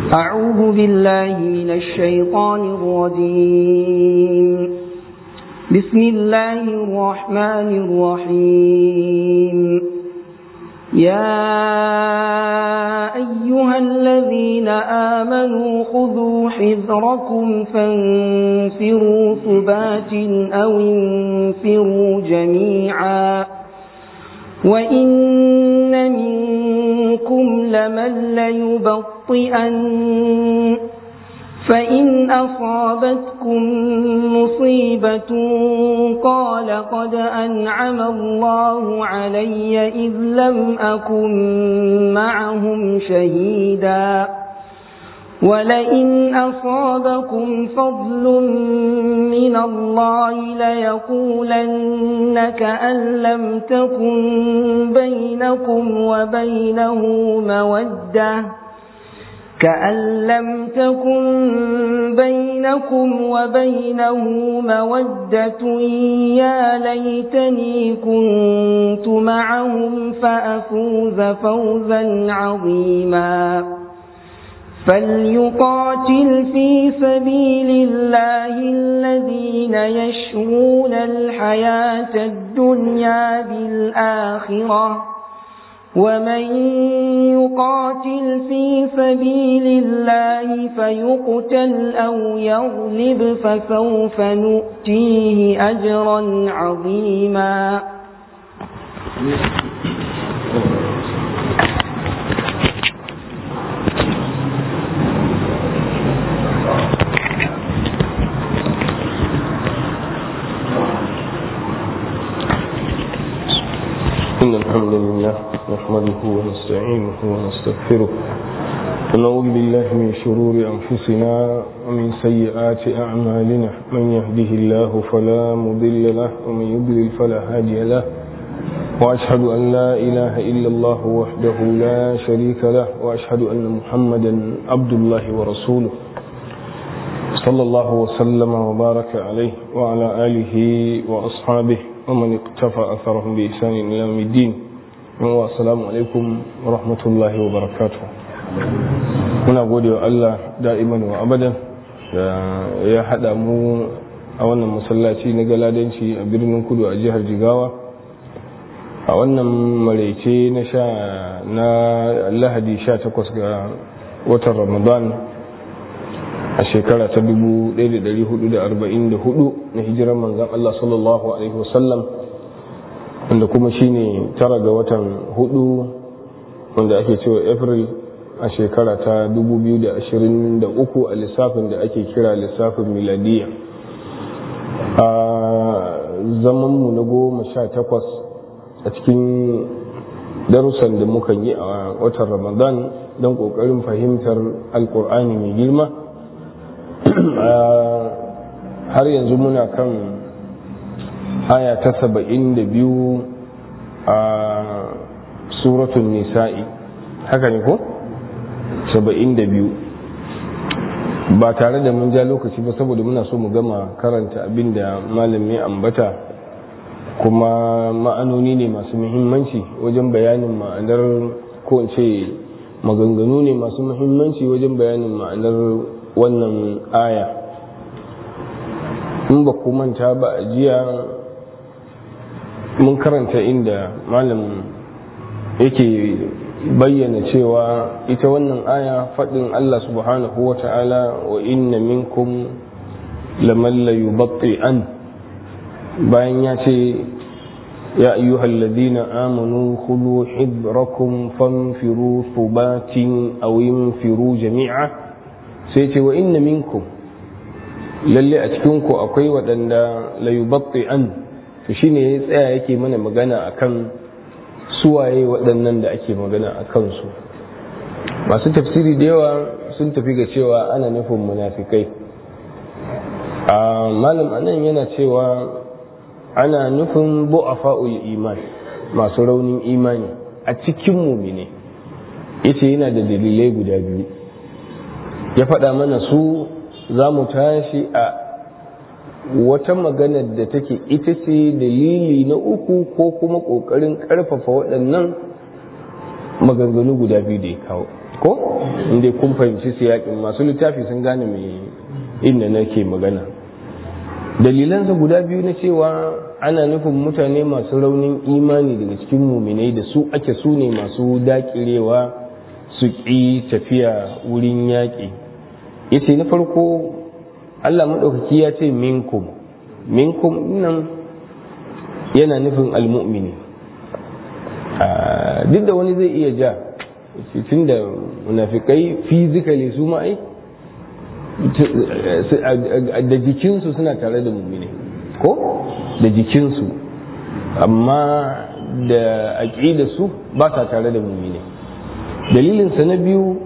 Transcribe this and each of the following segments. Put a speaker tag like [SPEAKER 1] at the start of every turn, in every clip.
[SPEAKER 1] أعوذ بالله من الشيطان الرجيم بسم الله الرحمن الرحيم يا أيها الذين آمنوا خذوا حذركم فانفروا ثبات أو انفروا جميعا وإن منكم لمن ليبطئن فإن أصابتكم مصيبة قال قد أنعم الله علي إذ لم أكن معهم شهيدا ولئن أصابكم فضل من الله ليقولن كأن لم تكن بينكم وبينه مودة كأن لم تكن بينكم وبينه مودة يا ليتني كنت معهم فأفوز فوزا عظيما فليقاتل في سبيل الله الذين يشرون الحياة الدنيا بالآخرة ومن يقاتل في سبيل الله فيقتل أو يغلب فسوف نؤتيه أجرا عظيما
[SPEAKER 2] إن الحمد لله نحمده ونستعينه ونستغفره ونعوذ بالله من شرور أنفسنا ومن سيئات أعمالنا من يهده الله فلا مضل له ومن يضلل فلا هادي له وأشهد أن لا إله إلا الله وحده لا شريك له وأشهد أن محمدا عبد الله ورسوله صلى الله وسلم وبارك عليه وعلى آله وأصحابه ومن اقتفى أثرهم بإحسان إلى يوم الدين والسلام عليكم ورحمة الله وبركاته muna gode wa Allah da'iman wa abadan da ya haɗa mu a wannan masallaci na galadanci a birnin kudu a jihar jigawa a wannan maraice na sha na lahadi 18 ga watan ramadan a shekara ta 1444 na hijirar manzan Allah sallallahu Alaihi wasallam wanda kuma shine tara ga watan hudu wanda ake cewa april a shekara ta 2023 a lissafin da ake kira lissafin miladiya a zamanmu na goma sha takwas a cikin darussan da muka yi a watan ramadan don ƙoƙarin fahimtar alƙur'ani mai girma har yanzu muna kan aya ta saba'in da biyu a suratun nisa'i haka ne ko? saba'in da biyu ba tare da mun ja lokaci ba saboda muna so mu gama karanta abin da malami ambata kuma ma'anoni ne masu muhimmanci wajen bayanin ma'anar ko ce maganganu ne masu muhimmanci wajen bayanin ma'anar wannan aya in ba ku manta ba a jiya mun karanta inda malam yake bayyana cewa ita wannan aya faɗin Allah subhanahu wa ta'ala wa inna minkum laman la an bayan ya ce ya ayyuhal ladina amanu khudhu hidrakum fanfiru thubatin aw infiru jami'a sai ce wa inna minkum lalle a cikinku akwai waɗanda layubatti an to shine ya tsaya yake mana magana akan suwaye waɗannan da ake magana a kansu masu tafsiri da yawa sun tafi ga cewa ana nufin munafikai a malam anan yana cewa ana nufin bu'afa'ul iman masu raunin imani a cikin mumine yace yana da dalilai guda biyu ya faɗa mana su za mu tashi a wata maganar da take ita ce dalili na uku ko kuma ƙoƙarin ƙarfafa waɗannan maganganu guda biyu da ya kawo ko inda kun fahimci siyakin masu littafi sun gane mai inda nake magana dalilansa guda biyu na cewa ana nufin mutane masu raunin imani daga cikin muminai da su ake su ne masu dakirewa su ƙi tafiya wurin yaƙi yace na farko Allah maɗaukaki ya ce minkum minkum nan yana nufin almu'mini duk da wani zai iya ja tun da munafikai fizikali su ma'ai da jikinsu suna tare da mummine ko da jikinsu amma da aƙidarsu ba sa tare da mummine dalilinsa na biyu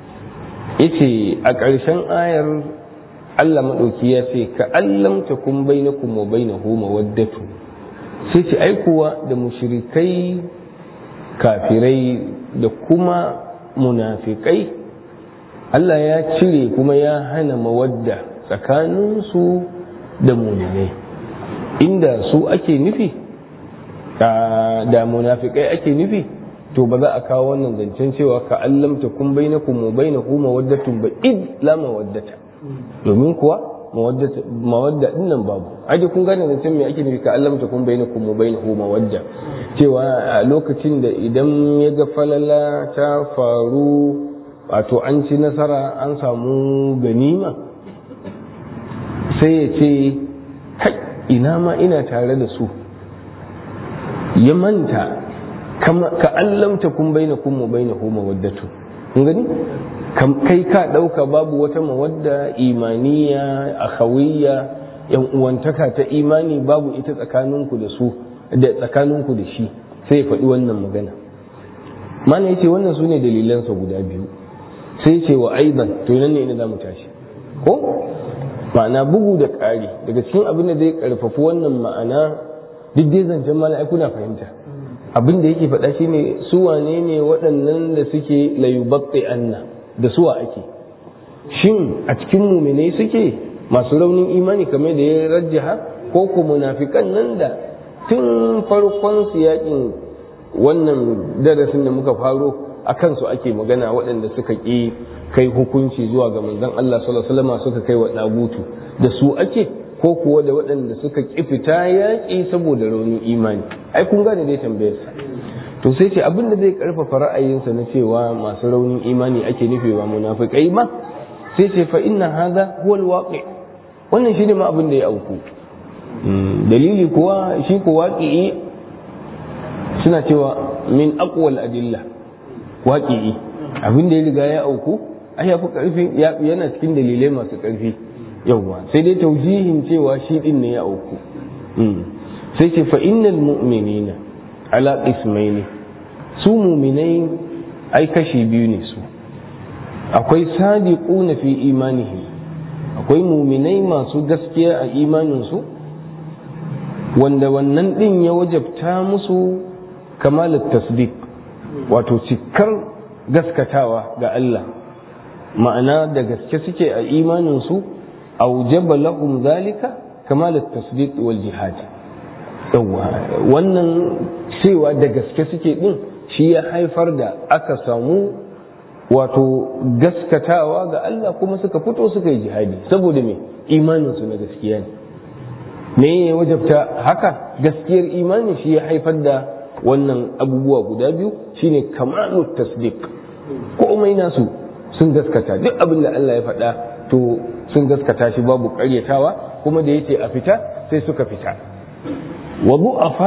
[SPEAKER 2] yace a ƙarshen ayar Allah maɗauki ya ce ka allam ta kun baina kuma baina huma waddatu sai ce aikuwa da mushrikai kafirai da kuma munafikai Allah ya cire kuma ya hana mawadda tsakaninsu da muminai inda su ake nufi da munafikai ake nufi to ba za a kawo wannan zancen cewa ka allamta kun baina kuma baina huma waddatun ba id la mawaddata domin kuwa mawadda din nan babu aje kun gane zancen me ake nufi ka allamta kun baina kuma baina huma mawadda cewa a lokacin da idan ya ga falala ta faru wato an ci nasara an samu ganima sai ya ce ina ma ina tare da su ya manta ka allamta kun baina kun mu baina hu mawaddatu kun gani kai ka dauka babu wata mawadda imaniya akhawiyya yan uwantaka ta imani babu ita tsakaninku da su da tsakaninku da shi sai ya faɗi wannan magana mana yace wannan sune dalilansa guda biyu sai ce wa aidan to nan ne ina zamu tashi ko ma'ana bugu da ƙari daga cikin abin da zai karfafi wannan ma'ana duk dai zancen mala'iku na fahimta abin da yake faɗa shine su wane ne waɗannan da suke layubatti anna da suwa ake shin a cikin muminai suke masu raunin imani kamar da ya rajjaha ko ku munafikan nan da tun farkon siyakin wannan darasin da muka faro a kansu ake magana waɗanda suka ƙi kai hukunci zuwa ga manzon Allah sallallahu alaihi wasallam suka kai wa dagutu da su ake ko kuwa da waɗanda suka ƙi fita yaƙi saboda raunin imani ai kun gane dai tambayar sa to sai ce abin da zai karfafa ra'ayinsa na cewa masu raunin imani ake nufi ba munafikai ba sai ce fa inna hadha huwa alwaqi wannan shine ma abin da ya auku dalili kuwa shi ko waqi'i suna cewa min aqwal adilla waqi'i abin da ya riga ya auku ai ya fi karfi yana cikin dalilai masu karfi yawwa sai dai taujihin cewa shi din ne ya auku sai ce fa innal mu'minina ala qismaini su mu'minai ai kashi biyu ne su akwai sadiquna fi imanihi akwai mu'minai masu gaskiya a imanin su wanda wannan din ya wajabta musu kamalat tasdiq wato cikar gaskatawa ga Allah ma'ana da gaske suke a imanin su aujaba lahum zalika kamalat tasdiq wal jihad yawa wannan cewa da gaske suke din shi ya haifar da aka samu wato gaskatawa ga Allah kuma suka fito suka yi jihadi saboda me imanin su na gaskiya ne me ya wajabta haka gaskiyar imani shi ya haifar da wannan abubuwa guda biyu shine kamalu tasdiq komai nasu sun gaskata duk abin da Allah ya faɗa to sun gaskata shi babu ƙaryatawa kuma da yace a fita sai suka fita wa du'afa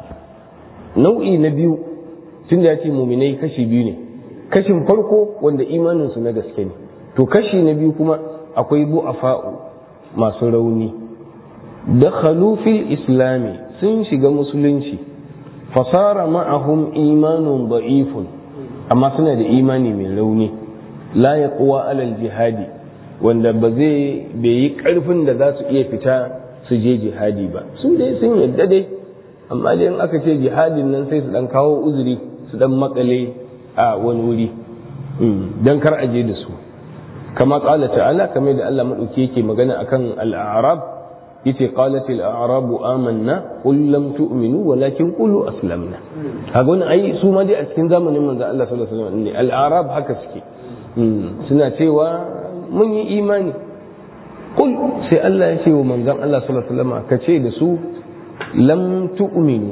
[SPEAKER 2] nau'i na biyu tun da yace muminai kashi biyu ne kashin farko wanda imanin su na gaske ne to kashi na biyu kuma akwai du'afa masu rauni dakhalu fil islami sun shiga musulunci fasara ma'ahum imanun da'ifun amma suna da imani mai rauni la yaqwa alal jihadi wanda ba zai bai yi karfin da za su iya fita su je jihadi ba su dai sun yadda dai amma dai in aka ce jihadin nan sai su dan kawo uzuri su dan makale a wani wuri dan kar a je da su kama qala ta'ala kamar da Allah madauki yake magana akan al-a'rab yace qalat al-a'rabu amanna qul lam tu'minu walakin qulu aslamna kaga wannan ai su ma dai a cikin zamanin manzo Allah sallallahu alaihi wasallam ne al-a'rab haka suke suna cewa mun yi imani kul sai Allah ya ce wa manzon Allah sallallahu alaihi wasallam ka ce da su lam tu'minu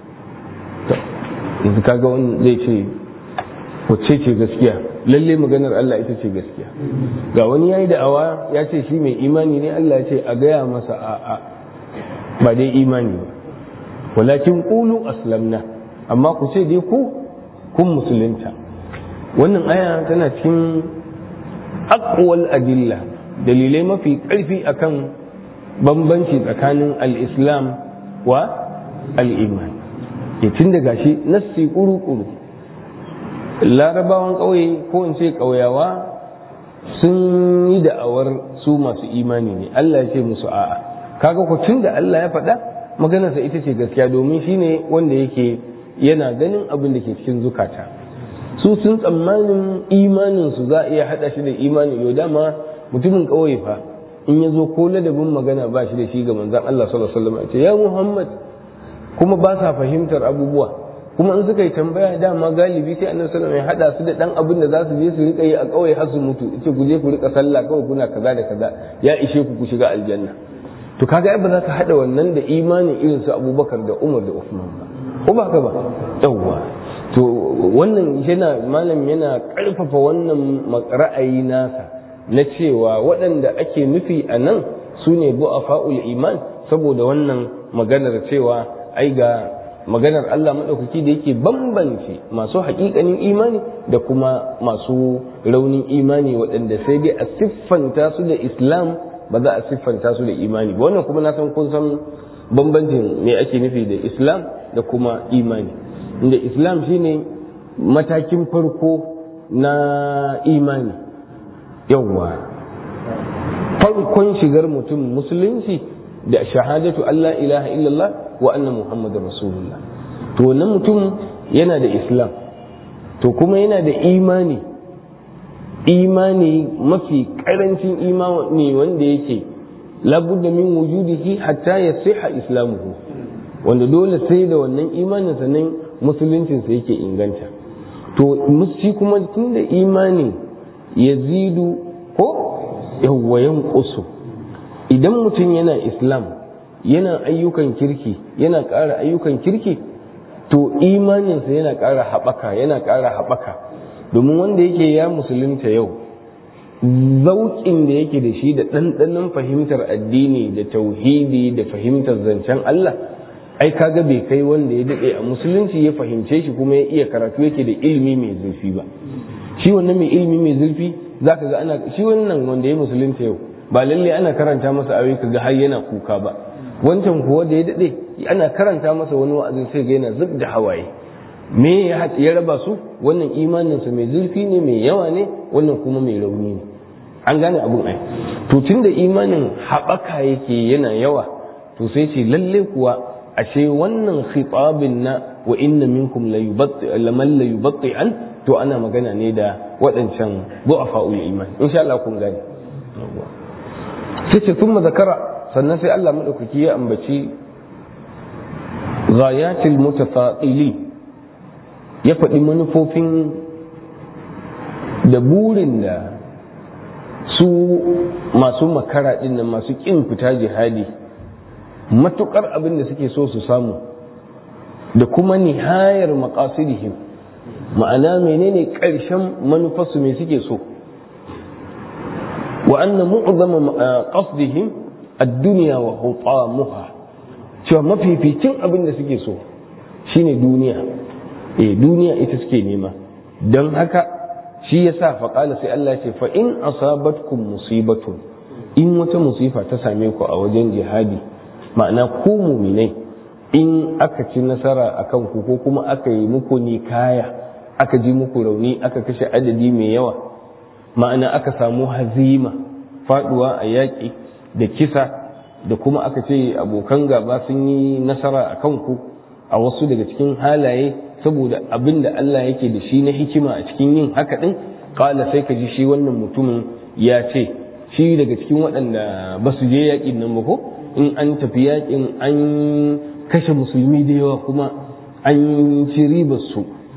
[SPEAKER 2] yanzu kaga wani zai ce wacce ce gaskiya lalle maganar Allah ita ce gaskiya ga wani yayi da'awa ya ce shi mai imani ne Allah ya ce a gaya masa a'a ba dai imani ba walakin qulu aslamna amma ku ce dai ku kun musulunta wannan aya tana cikin aqwal adilla dalilai mafi ƙarfi akan bambanci tsakanin al-islam wa al-iman ya tun da gashi nassi kuru-kuru larabawan ƙauye ko in ce ƙauyawa sun yi da'awar su masu imani ne Allah ya ce musu a'a kaga ko tun da Allah ya faɗa maganarsa ita ce gaskiya domin shine wanda yake yana ganin abin da ke cikin zukata su sun tsammanin imanin su za a iya hada shi da imani yau dama mutumin ƙauye fa in ya zo ko ladabin magana ba shi da shi ga manzon Allah sallallahu alaihi wasallam ce ya Muhammad kuma ba sa fahimtar abubuwa kuma in suka yi tambaya dama galibi sai annabi sallallahu alaihi wasallam ya hada su da dan abin da za su je su rika yi a ƙauye har su mutu ce ku je ku rika sallah kawai kuna kaza da kaza ya ishe ku ku shiga aljanna to kaga ba za ka hada wannan da imanin irin su Abubakar da Umar da Uthman ba ko ba ka ba yawwa to wannan yana malam yana karfafa wannan ra'ayi nasa na cewa waɗanda ake nufi a nan su ne bu'afa'ul iman saboda wannan maganar cewa ai ga maganar Allah maɗaukaki da yake bambance masu haƙiƙanin imani da kuma masu raunin imani waɗanda sai dai a siffanta su da islam ba za a siffanta su da imani ba wannan kuma na san kun san bambancin me ake nufi da islam da kuma imani inda islam shine matakin farko na imani yawwa farkon shigar mutum musulunci da shahadatu Allah ilaha illallah wa anna muhammadar rasulullah to wannan mutum yana da islam to kuma yana da imani imani mafi karancin imani wanda yake labudda min wujudihi hatta ya siha islamuhu wanda dole sai da wannan imanin sannan musuluncinsa yake inganta to shi kuma tun da imani ya zidu ko yawwayan ƙusu idan mutum yana islam yana ayyukan kirki yana ƙara ayyukan kirki to imaninsa yana ƙara haɓaka yana ƙara haɓaka domin wanda yake ya musulunta yau zauƙin da yake da shi da ɗanɗanon fahimtar addini da tauhidi da fahimtar zancen Allah ai kaga bai kai wanda ya daɗe a musulunci ya fahimce shi kuma ya iya karatu yake da ilimi mai zurfi ba shi wannan mai ilimi mai zurfi za ka ga ana shi wannan wanda ya musulunta yau ba lalle ana karanta masa ayoyi ka ga har yana kuka ba wancan kuwa da ya daɗe ana karanta masa wani wa'azin sai ga yana zub da hawaye me ya raba su wannan imaninsa mai zurfi ne mai yawa ne wannan kuma mai rauni ne an gane abun ai to tun da imanin haɓaka yake yana yawa to sai ce lalle kuwa ashe wannan khitabin na wa inna minkum laman la yubatti an to ana magana ne da waɗancan du'afa'ul iman insha Allah kun gane sai ce thumma zakara sannan sai Allah madaukaki ya ambaci ghayatil mutafa'ili ya faɗi manufofin da burin da su masu makara ɗin nan masu ƙin fita jihadi matuƙar abin da suke so su samu da kuma nihayar maƙasidihim ma'ana menene ƙarshen manufarsu me suke so wa anna mu'zama qasdihim ad-dunya wa hutamuha cewa mafificin abin da suke so shine duniya eh duniya ita suke nema don haka shi yasa faƙala sai Allah ce fa in asabatkum musibatun in wata musifa ta same ku a wajen jihadi ma'ana ku muminai in aka ci nasara a kan ku ko kuma aka yi muku ni kaya aka ji muku rauni aka kashe adadi mai yawa ma'ana aka samu hazima faduwa a yaƙi da kisa da kuma aka ce abokan gaba sun yi nasara a kan ku a wasu daga cikin halaye saboda abin da Allah yake da shi na hikima a cikin yin haka ɗin ƙala sai ka ji shi wannan mutumin ya ce shi daga cikin waɗanda ba su je yaƙin nan ba ko in an tafi yaƙin an kashe musulmi da yawa kuma an ci ribar su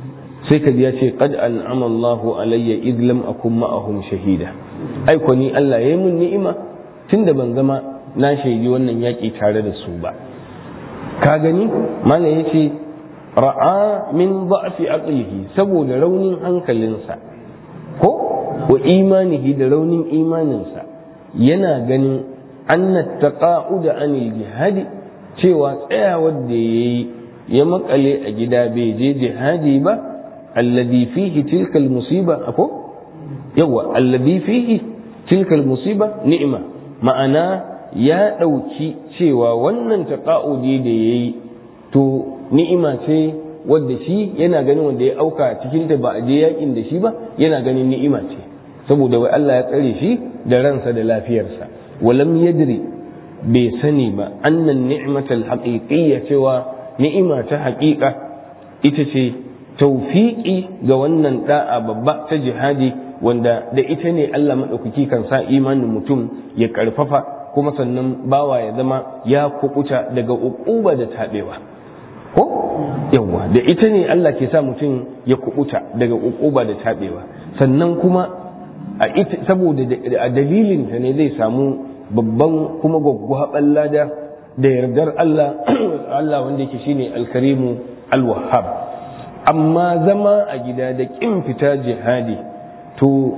[SPEAKER 2] sai ka ji ya ce qad an'ama Allahu alayya id lam akun ma'ahum shahida ai ko ni Allah yayi mun ni'ima tunda ban zama na shaidi wannan yaki tare da su ba ka gani mana yace ra'a min da'fi aqlihi saboda raunin hankalinsa ko wa imanihi da raunin imaninsa yana ganin anna taqa'uda anil jihadi cewa tsayawar da yayi ya makale a gida bai je jihadi ba alladhi fihi tilka musiba ako yawa alladhi fihi tilka musiba ni'ima ma'ana ya ɗauki cewa wannan taqa'udi da yayi to ni'ima ce wadda shi yana ganin wanda ya auka cikin ta ba a je yakin da shi ba yana ganin ni'ima ce saboda wai Allah ya tsare shi da ransa da lafiyarsa walam yadri bai sani ba annan ni'matal haqiqiyya cewa ni'ima ta haƙiƙa ita ce taufiƙi ga wannan da'a babba ta jihadi wanda da ita ne Allah maɗaukaki kan sa imanin mutum ya ƙarfafa kuma sannan bawa ya zama ya kukuta daga uquba da taɓewa ko yawwa da ita ne Allah ke sa mutum ya kubuta daga uquba da taɓewa sannan kuma a ita saboda a dalilin ta ne zai samu babban kuma gwaggwaɓan lada da yardar Allah Allah wanda yake shine alkarimu alwahhab amma zama a gida da ƙin fita jihadi to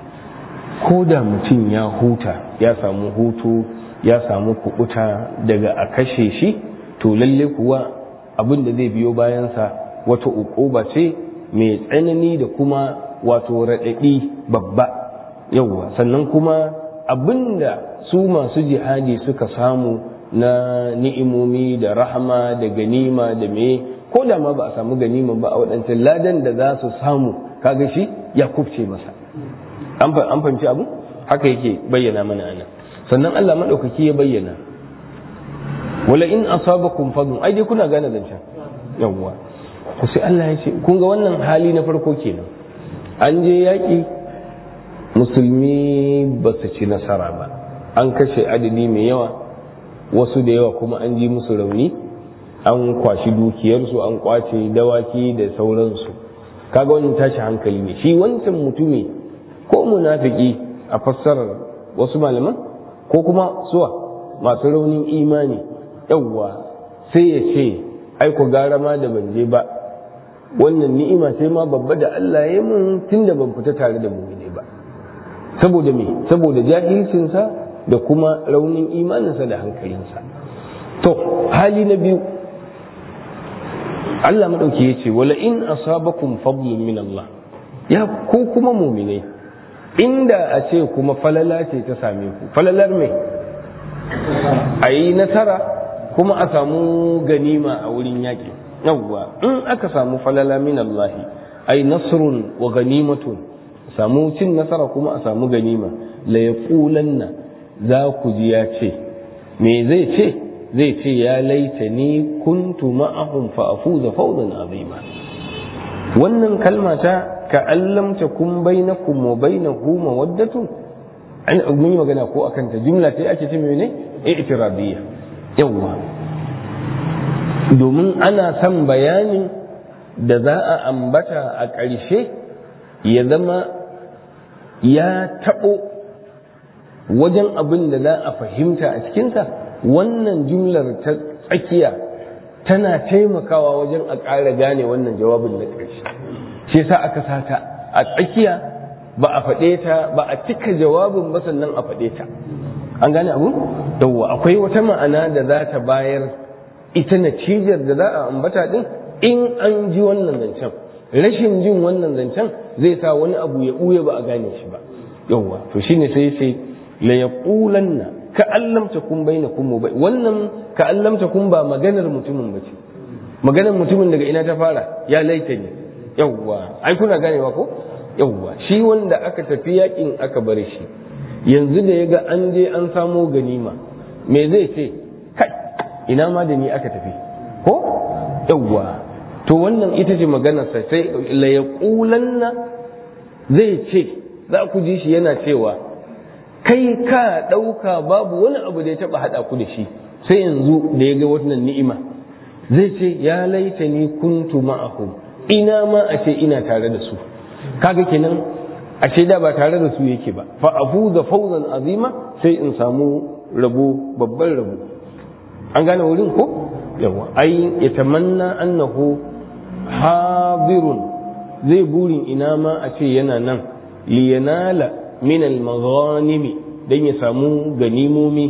[SPEAKER 2] ko da mutum ya huta ya samu hutu ya samu kubuta daga a kashe shi to lalle kuwa abin da zai biyo bayansa wata uquba ce mai tsanani da kuma wato raɗaɗi babba yauwa sannan kuma abinda su masu jihadi suka samu na ni'imomi da rahama da ganima da me ko da ma ba a samu ganima ba a waɗancan ladan da za su samu kaga shi ya kufce masa an fahimci abu haka yake bayyana mana ana sannan Allah maɗaukaki ya bayyana wala in asabakum fadlun ai dai kuna gane zancen yawwa to sai Allah ya ce kun ga wannan hali na farko kenan an je yaƙi musulmi ba su ci nasara ba an kashe adadi mai yawa wasu da yawa kuma an ji musu rauni an kwashi dukiyarsu an kwace dawaki da sauransu kaga wannan tashi hankali ne shi wancan mutumi ko munafiki a fassarar wasu malaman ko kuma suwa masu raunin imani yawwa sai ya ce aiko gara ma da ban je ba wannan ni'ima sai ma babba da Allah ya mun tunda ban fita tare da mu'mini ba saboda me saboda jahilcinsa da kuma raunin imaninsa da hankalinsa to hali na biyu Allah madauki ya ce wala in asabakum fadlun min Allah ya ko kuma mu'minai inda a ce kuma falala ce ta same ku falalar me a yi nasara kuma a samu ganima a wurin yaƙi yawwa in aka samu falala min Allah ai nasrun wa ganimatun samu cin nasara kuma a samu ganima la yaqulanna za ku ji ya ce me zai ce zai ce ya laita ni kuntu ma'ahum fa afuza fawzan azima wannan kalma ta ka allam takun bainakum wa bainahu mawaddatun an mun yi magana ko akan ta jumla ce ake ce mene i'tiradiyya yawwa domin ana son bayanin da za a ambata a ƙarshe ya zama ya taɓo wajen abin da za a fahimta a cikinsa wannan jumlar ta tsakiya tana taimakawa wajen a ƙara gane wannan jawabin na ƙarshe shi sa aka sata a tsakiya ba a faɗe ta ba a cika jawabin ba sannan a faɗe ta an gane abu yawwa akwai wata ma'ana da za ta bayar ita natijar da za a ambata din in an ji wannan zancen rashin jin wannan zancen zai sa wani abu ya ɓuya ba a gane shi ba yawwa to shine sai sai la yaqulanna ka allam takum bainakum bai wannan ka allam takum ba maganar mutumin bace maganar mutumin daga ina ta fara ya laita ne yawwa ai kuna ganewa ko yawwa shi wanda aka tafi yakin aka bar shi yanzu da ya ga an je an samo ganima me zai ce kai ina ma da ni aka tafi ko yawwa to wannan ita ce maganarsa sai la yaqulanna zai ce za ku ji shi yana cewa kai ka ɗauka babu wani abu da ya taɓa haɗa ku da shi sai yanzu da ya ga wannan ni'ima zai ce ya laita ni kuntu ma'ahu ina ma a ce ina tare da su kaga kenan ashe da ba tare da su yake ba fa afuza fawzan azima sai in samu rabo babban rabo an gane wurin ko yawa ai ya tamanna annahu hadirun zai burin ina ma a ce yana nan liyanala min al-maghanimi dan ya samu ganimomi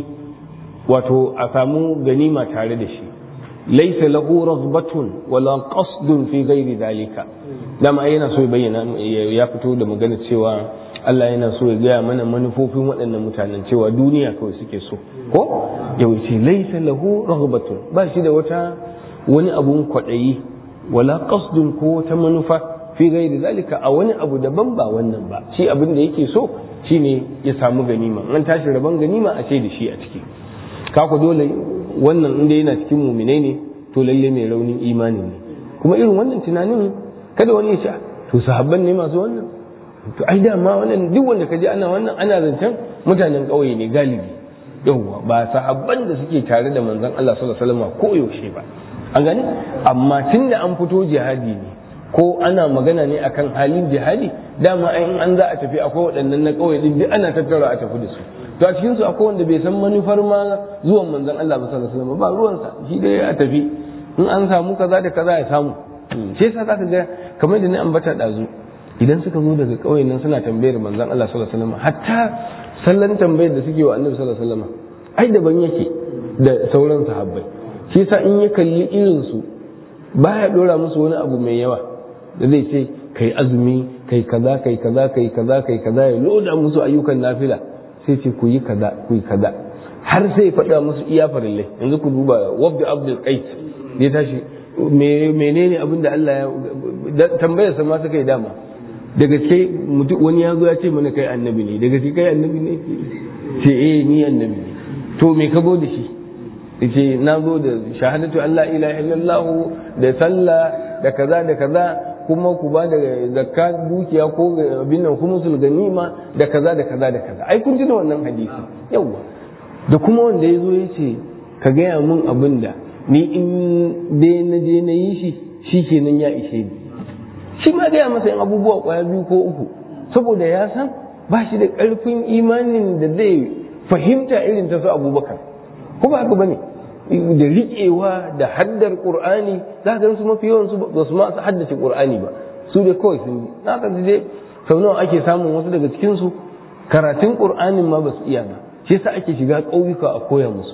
[SPEAKER 2] wato a samu ganima tare da shi laisa lahu raghbatun wala qasdun fi ghairi dalika dama yana so ya bayyana ya fito da magana cewa Allah yana so ya gaya mana manufofin waɗannan mutanen cewa duniya kawai suke so ko ya wuce laisa lahu raghbatun ba shi da wata wani abun kwaɗayi wala qasdun ko wata manufa fi ghairi dalika a wani abu daban ba wannan ba shi abin da yake so shine ya samu ganima an tashi rabon ganima a ce da shi a ciki kaku dole wannan inda yana cikin muminai ne to lalle mai raunin imani ne kuma irin wannan tunanin kada wani ya ce to sahabban ne masu wannan to ai dama wannan duk wanda kaje ana wannan ana zancen mutanen ƙauye ne galibi yawwa ba sahabban da suke tare da manzon Allah sallallahu alaihi wasallam ko yaushe ba an gane amma tunda an fito jihadi ne ko ana magana ne akan halin jihadi dama in an za a tafi akwai waɗannan na ƙauye din duk ana tattara a tafi da su to a cikin su akwai wanda bai san manufar ma zuwan manzon Allah sallallahu alaihi wasallam ba ruwansa shi dai a tafi in an samu kaza da kaza ya samu shi yasa zaka ga kamar da ni ambata dazu idan suka zo daga ƙauyen nan suna tambayar manzon Allah sallallahu alaihi wasallam hatta sallan tambayar da suke wa annabi sallallahu alaihi wasallam ai daban yake da sauran sahabbai shi yasa in ya kalli irin su baya dora musu wani abu mai yawa da zai ce kai azumi kai kaza kai kaza kai kaza kai kaza ya loda musu ayyukan nafila sai ce ku yi kaza ku yi kaza har sai faɗa musu iya farille yanzu ku duba wabda abdul qais ya tashi menene abin da Allah ya tambayar sa ma suka yi dama da gaske mutum wani ya zo ya ce mana kai annabi ne da gaske kai annabi ne ce eh ni annabi ne to me ka da shi yace na zo da shahadatu Allah ilaha illallah da sallah da kaza da kaza kuma ku ba da zakka dukiya ko abin nan khumusul ganima da kaza da kaza da kaza ai kun ji da wannan hadisi yawa da kuma wanda ya zo ya ce ka gaya mun abin da ni in dai na je na yi shi shi kenan ya ishe ni shi ma gaya masa yin abubuwa kwaya biyu ko uku saboda ya san ba shi da ƙarfin imanin da zai fahimta irin ta su abubakar ko ba haka bane da riƙewa da haddar ƙur'ani za ka su mafi yawan su ba su ma su haddace ƙur'ani ba su dai kawai sun yi na ka dai sau nawa ake samun wasu daga cikin su karatun ƙur'anin ma ba su iya ba shi yasa ake shiga ƙauyuka a koya musu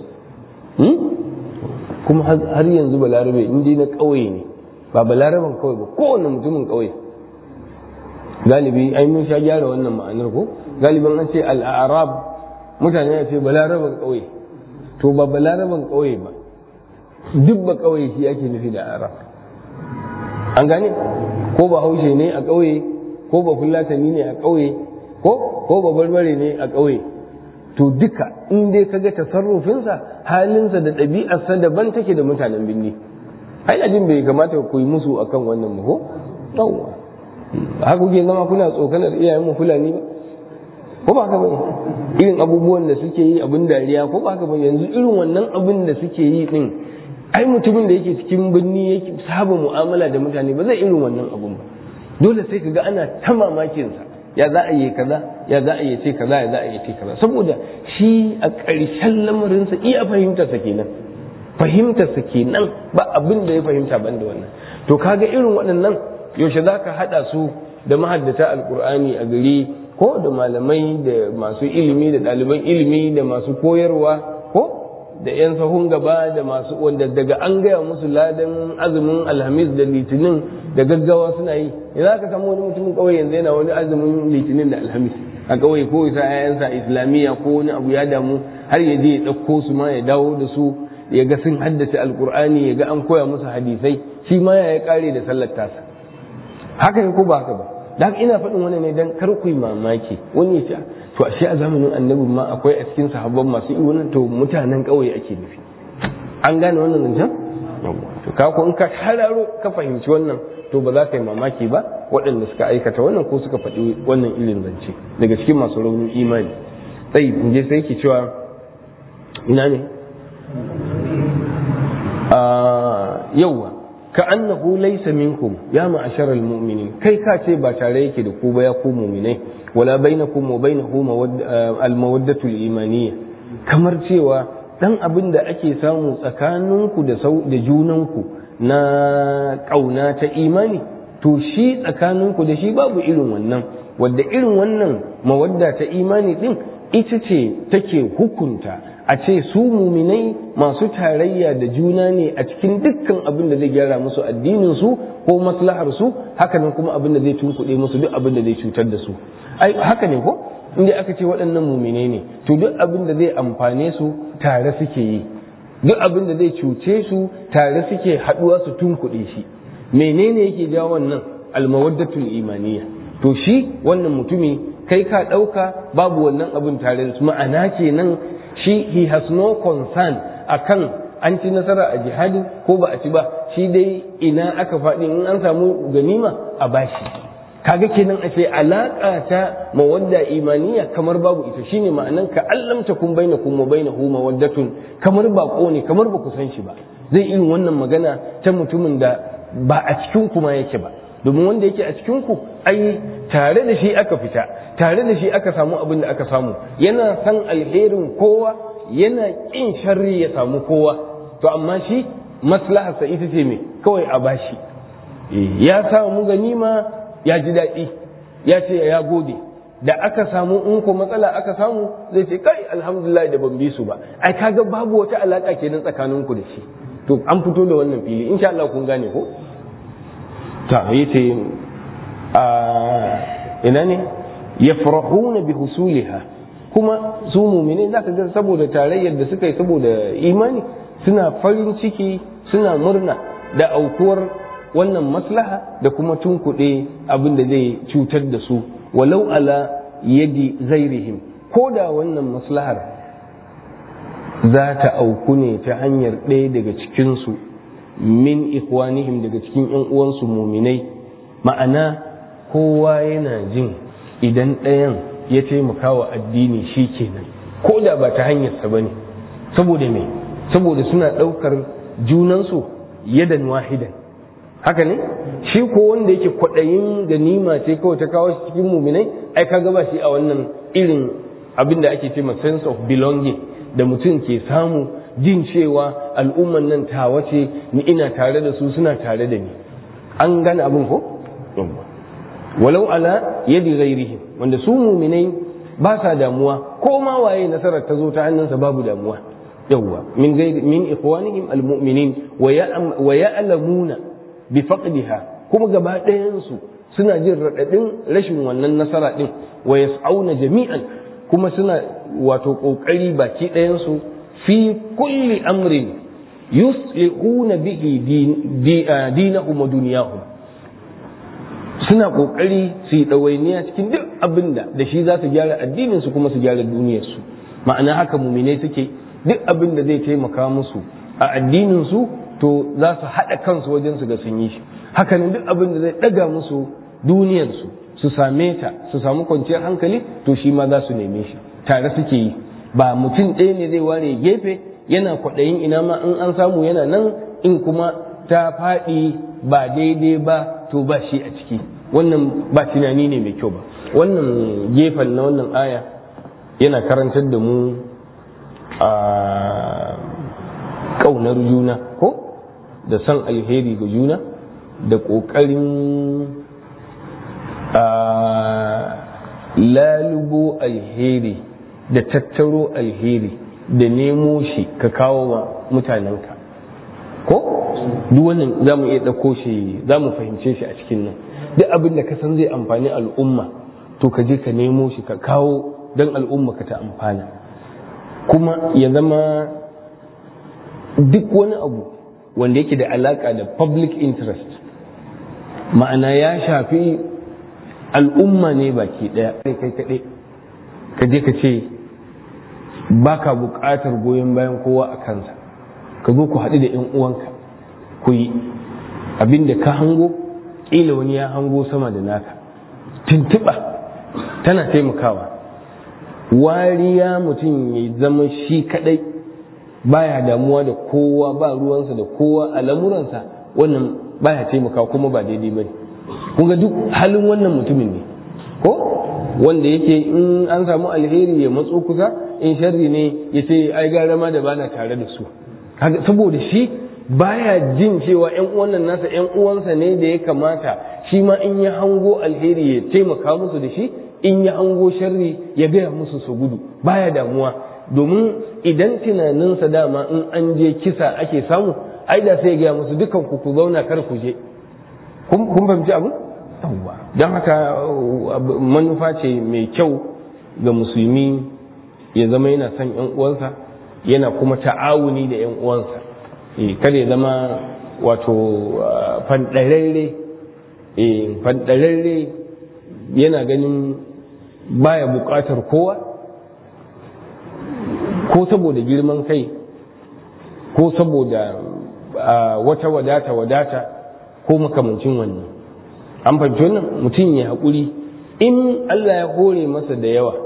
[SPEAKER 2] kuma har yanzu balarabe in dai na ƙauye ne ba balaraban kawai ba kowane mutumin ƙauye galibi ai mun sha gyara wannan ma'anar ko galibin an ce al'arab mutane ya ce balaraban ƙauye to ba balaraban ƙauye ba duk ba ƙauye shi ake nufi da arab an gane ko ba haushe ne a ƙauye ko ba fulatani ne a ƙauye ko ko ba barbare ne a ƙauye to duka in dai kaga tasarrufinsa halinsa da ɗabi'arsa daban take da mutanen binni ai ajin bai kamata ku yi musu akan wannan ko yawwa haka kuke zama kuna tsokanar iyayen mu fulani ba ko ba haka bane irin abubuwan da suke yi abin dariya ko ba haka bane yanzu irin wannan abin da suke yi din ai mutumin da yake cikin birni yake saba mu'amala da mutane ba zai irin wannan abun ba dole sai kaga ana ta mamakin sa ya za a yi kaza ya za a yi ce kaza ya za a yi ce kaza saboda shi a ƙarshen lamarinsa iya fahimtarsa kenan fahimtarsa kenan ba abin da ya fahimta ban da wannan to kaga irin waɗannan yaushe za ka haɗa su da mahaddata alƙur'ani a gari ko da malamai da masu ilimi da ɗaliban ilimi da masu koyarwa ko da 'yan sahun gaba da masu wanda daga an gaya musu ladan azumin alhamis da litinin da gaggawa suna yi za ka samu wani mutumin ƙauye yanzu yana wani azumin litinin da alhamis a ƙauye ko isa 'ya'yansa islamiyya ko wani abu ya damu har ya je ya ɗauko su ma ya dawo da su ya ga sun haddace alkur'ani ya ga an koya musu hadisai shi ma ya kare da sallar tasa haka ne ko ba haka ba da haka ina faɗin wani ne dan kar ku yi mamaki wani ya ce to ashe a zamanin annabin ma akwai a cikin sahabban masu yi wannan to mutanen ƙauye ake nufi an gane wannan zancen to ka ko in ka hararo ka fahimci wannan to ba za ka yi mamaki ba waɗanda suka aikata wannan ko suka faɗi wannan ilin zance daga cikin masu raunin imani sai in je sai ke cewa ina ne yauwa ka annahu laysa minkum ya ma'asharal mu'minin kai ka ce ba tare yake da ku ba ya ku mu'minai wala bainakum wa bainahu al-mawaddatu al-imaniyya kamar cewa dan abin da ake samu tsakaninku da da junanku na kauna ta imani to shi tsakaninku da shi babu irin wannan wadda irin wannan mawadda ta imani din ita ce take hukunta a ce su muminai masu tarayya da juna ne a cikin dukkan abin da zai gyara musu addinin su ko maslahar su hakanan kuma abin da zai tunkuɗe musu duk abin da zai cutar da su ai haka ne ko inda aka ce waɗannan muminai ne to duk abin da zai amfane su tare suke yi duk abin da zai cuce su tare suke haɗuwa su tunkuɗe shi menene yake jawo wannan almawaddatul imaniya to shi wannan mutumi kai ka ɗauka babu wannan abin tare da su ma'ana kenan shi he has no concern akan an ci nasara a jihadin ko ba a ci ba shi dai ina aka faɗi in an samu ganima a bashi kaga kenan a ce alaƙa ta mawadda imaniya kamar babu ita shine ma'anan ka allam takun bainakum wa bainahu mawaddatun kamar bako ne kamar ba ku san shi ba zai irin wannan magana ta mutumin da ba a cikin kuma yake ba domin wanda yake a cikin ku ai tare da shi aka fita tare da shi aka samu abin da aka samu yana san alherin kowa yana kin sharri ya samu kowa to amma shi maslaharsa ita ce me kawai a bashi ya samu ganima ya ji daɗi ya ce ya gode da aka samu in ko matsala aka samu zai ce kai alhamdulillah da ban bi su ba ai kaga babu wata alaka kenan tsakaninku da shi to an fito da wannan fili insha Allah kun gane ko ta yace a ina ne yafrahuna bi husuliha kuma su mu'mini zaka ga saboda tarayyar da suka yi saboda imani suna farin ciki suna murna da aukuwar wannan maslaha da kuma tunkuɗe abin da zai cutar da su walau ala yadi zairihim ko da wannan maslahar za ta auku ne ta hanyar ɗaya daga cikinsu min ikwanihim daga cikin ‘yan uwansu muminai ma'ana kowa yana jin idan ɗayan ya taimaka wa addini shi kenan ko da ba ta hanyarsa ba ne saboda me saboda suna ɗaukar junansu yadan wahidan haka ne shi ko wanda yake kwaɗayin ganima ce kawai ta kawo shi cikin muminai ai ka gaba shi a wannan irin abin da ake ce ma sense of belonging da mutum ke samu jin cewa al'umman nan tawa ce ni ina tare da su suna tare da ni an gane abin ko walau ala yadi ghairihim wanda su muminai ba sa damuwa ko ma waye nasarar ta zo ta hannunsa babu damuwa yawwa min ghairi min ikhwanihim almu'minin wa ya'lamuna bi faqdiha kuma gaba ɗayan su suna jin raɗaɗin rashin wannan nasara ɗin wa yas'auna jami'an kuma suna wato ƙoƙari baki ɗayan su fi kulli amrin yuslihuna bihi dinahum wa dunyahum suna ƙoƙari su yi ɗawainiya cikin duk abin da da shi za su gyara addinin su kuma su gyara duniyar su ma'ana haka muminai suke duk abin da zai taimaka musu a addinin su to za su haɗa kansu wajen su ga sun yi shi hakanan duk abin da zai ɗaga musu duniyarsu su same ta su samu kwanciyar hankali to shi ma za su neme shi tare suke yi ba mutum ɗaya ne zai ware gefe yana kwaɗayin ina ma in an samu yana nan in kuma ta faɗi ba daidai ba to ba shi a ciki wannan ba tunani ne mai kyau ba wannan gefen na wannan aya yana karantar da mu a ƙaunar juna ko da son alheri ga juna da ƙoƙarin lalubo alheri da tattaro alheri da nemo shi ka kawo wa mutanenka ko duk wannan za mu iya ɗauko shi za mu fahimce shi a cikin nan duk abin da ka san zai amfani al'umma to ka je ka nemo shi ka kawo don al'umma ka ta amfana kuma ya zama duk wani abu wanda yake da alaka da public interest ma'ana ya shafi al'umma ne baki ɗaya kai kaɗai ka je ka ce ba ka buƙatar goyon bayan kowa a kansa ka zo ku haɗu da 'yan uwanka ku yi abinda ka hango ƙila wani ya hango sama da naka tuntuɓa tana taimakawa wariya mutum ya zama shi kaɗai baya damuwa da kowa ba ruwansa da kowa a lamuransa wannan baya taimaka kuma ba daidai bane kun ga duk halin wannan mutumin ne ko wanda yake in an samu alheri ya matso kusa in sharri ne ya ce ai gara ma da bana tare da su saboda shi baya jin cewa yan uwan nan nasa yan uwansa ne da ya kamata shi ma in ya hango alheri ya taimaka musu da shi in ya hango sharri ya gaya musu su gudu baya damuwa domin idan tunaninsa dama in an je kisa ake samu ai da sai ya gaya musu dukan ku ku zauna kar ku je kun fahimci abu yawwa don haka manufa ce mai kyau ga musulmi ya zama yana son yan uwansa yana kuma ta'awuni da yan uwansa kada ya zama wato fandararre fandararre yana ganin baya bukatar kowa ko saboda girman kai ko saboda wata wadata wadata ko makamancin wannan an fahimci wannan mutum ya haƙuri in Allah ya hore masa da yawa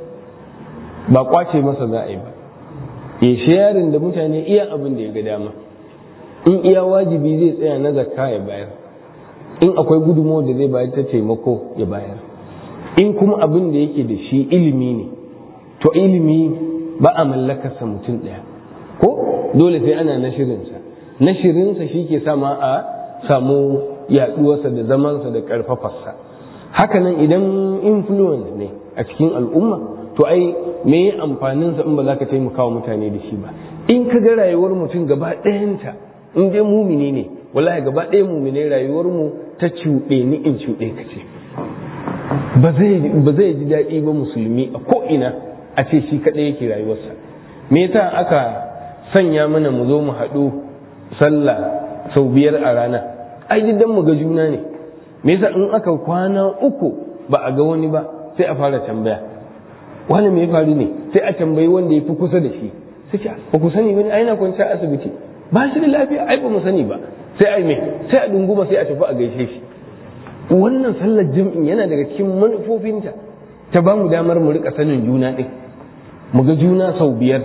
[SPEAKER 2] ba kwace masa za a yi ba ya sharing da mutane iya abin da ya ga dama in iya wajibi zai tsaya na zakka ya bayar in akwai gudunmawar da zai bayar ta taimako ya bayar in kuma abin da yake da shi ilimi ne to ilimi ba a mallakarsa mutum ɗaya ko dole sai ana nashirinsa nashirinsa shi ke sama a samu yaɗuwarsa da zamansa da ƙarfafarsa hakanan idan influence ne a cikin al'umma to ai me ya amfaninsa in ba za ka taimaka wa mutane da shi ba in ka ga rayuwar mutum gaba ɗayanta in dai mumini ne wallahi gaba ɗaya mumine rayuwar mu ta cuɗe ni in cuɗe ka ce ba zai ji daɗi ba musulmi a ko'ina a ce shi kaɗai yake rayuwarsa me yasa aka sanya mana mu zo mu haɗu sallah sau biyar a rana ai dan mu ga juna ne me yasa in aka kwana uku ba a ga wani ba sai a fara tambaya wani me ya faru ne sai a tambayi wanda ya fi kusa da shi sai ce ba ku sani bane ai na kwanci a asibiti ba shi da lafiya ai ba mu sani ba sai ai me sai a dunguma sai a tafi a gaishe shi wannan sallar jam'in yana daga cikin manufofinta ta ba mu damar mu rika sanin juna din mu ga juna sau biyar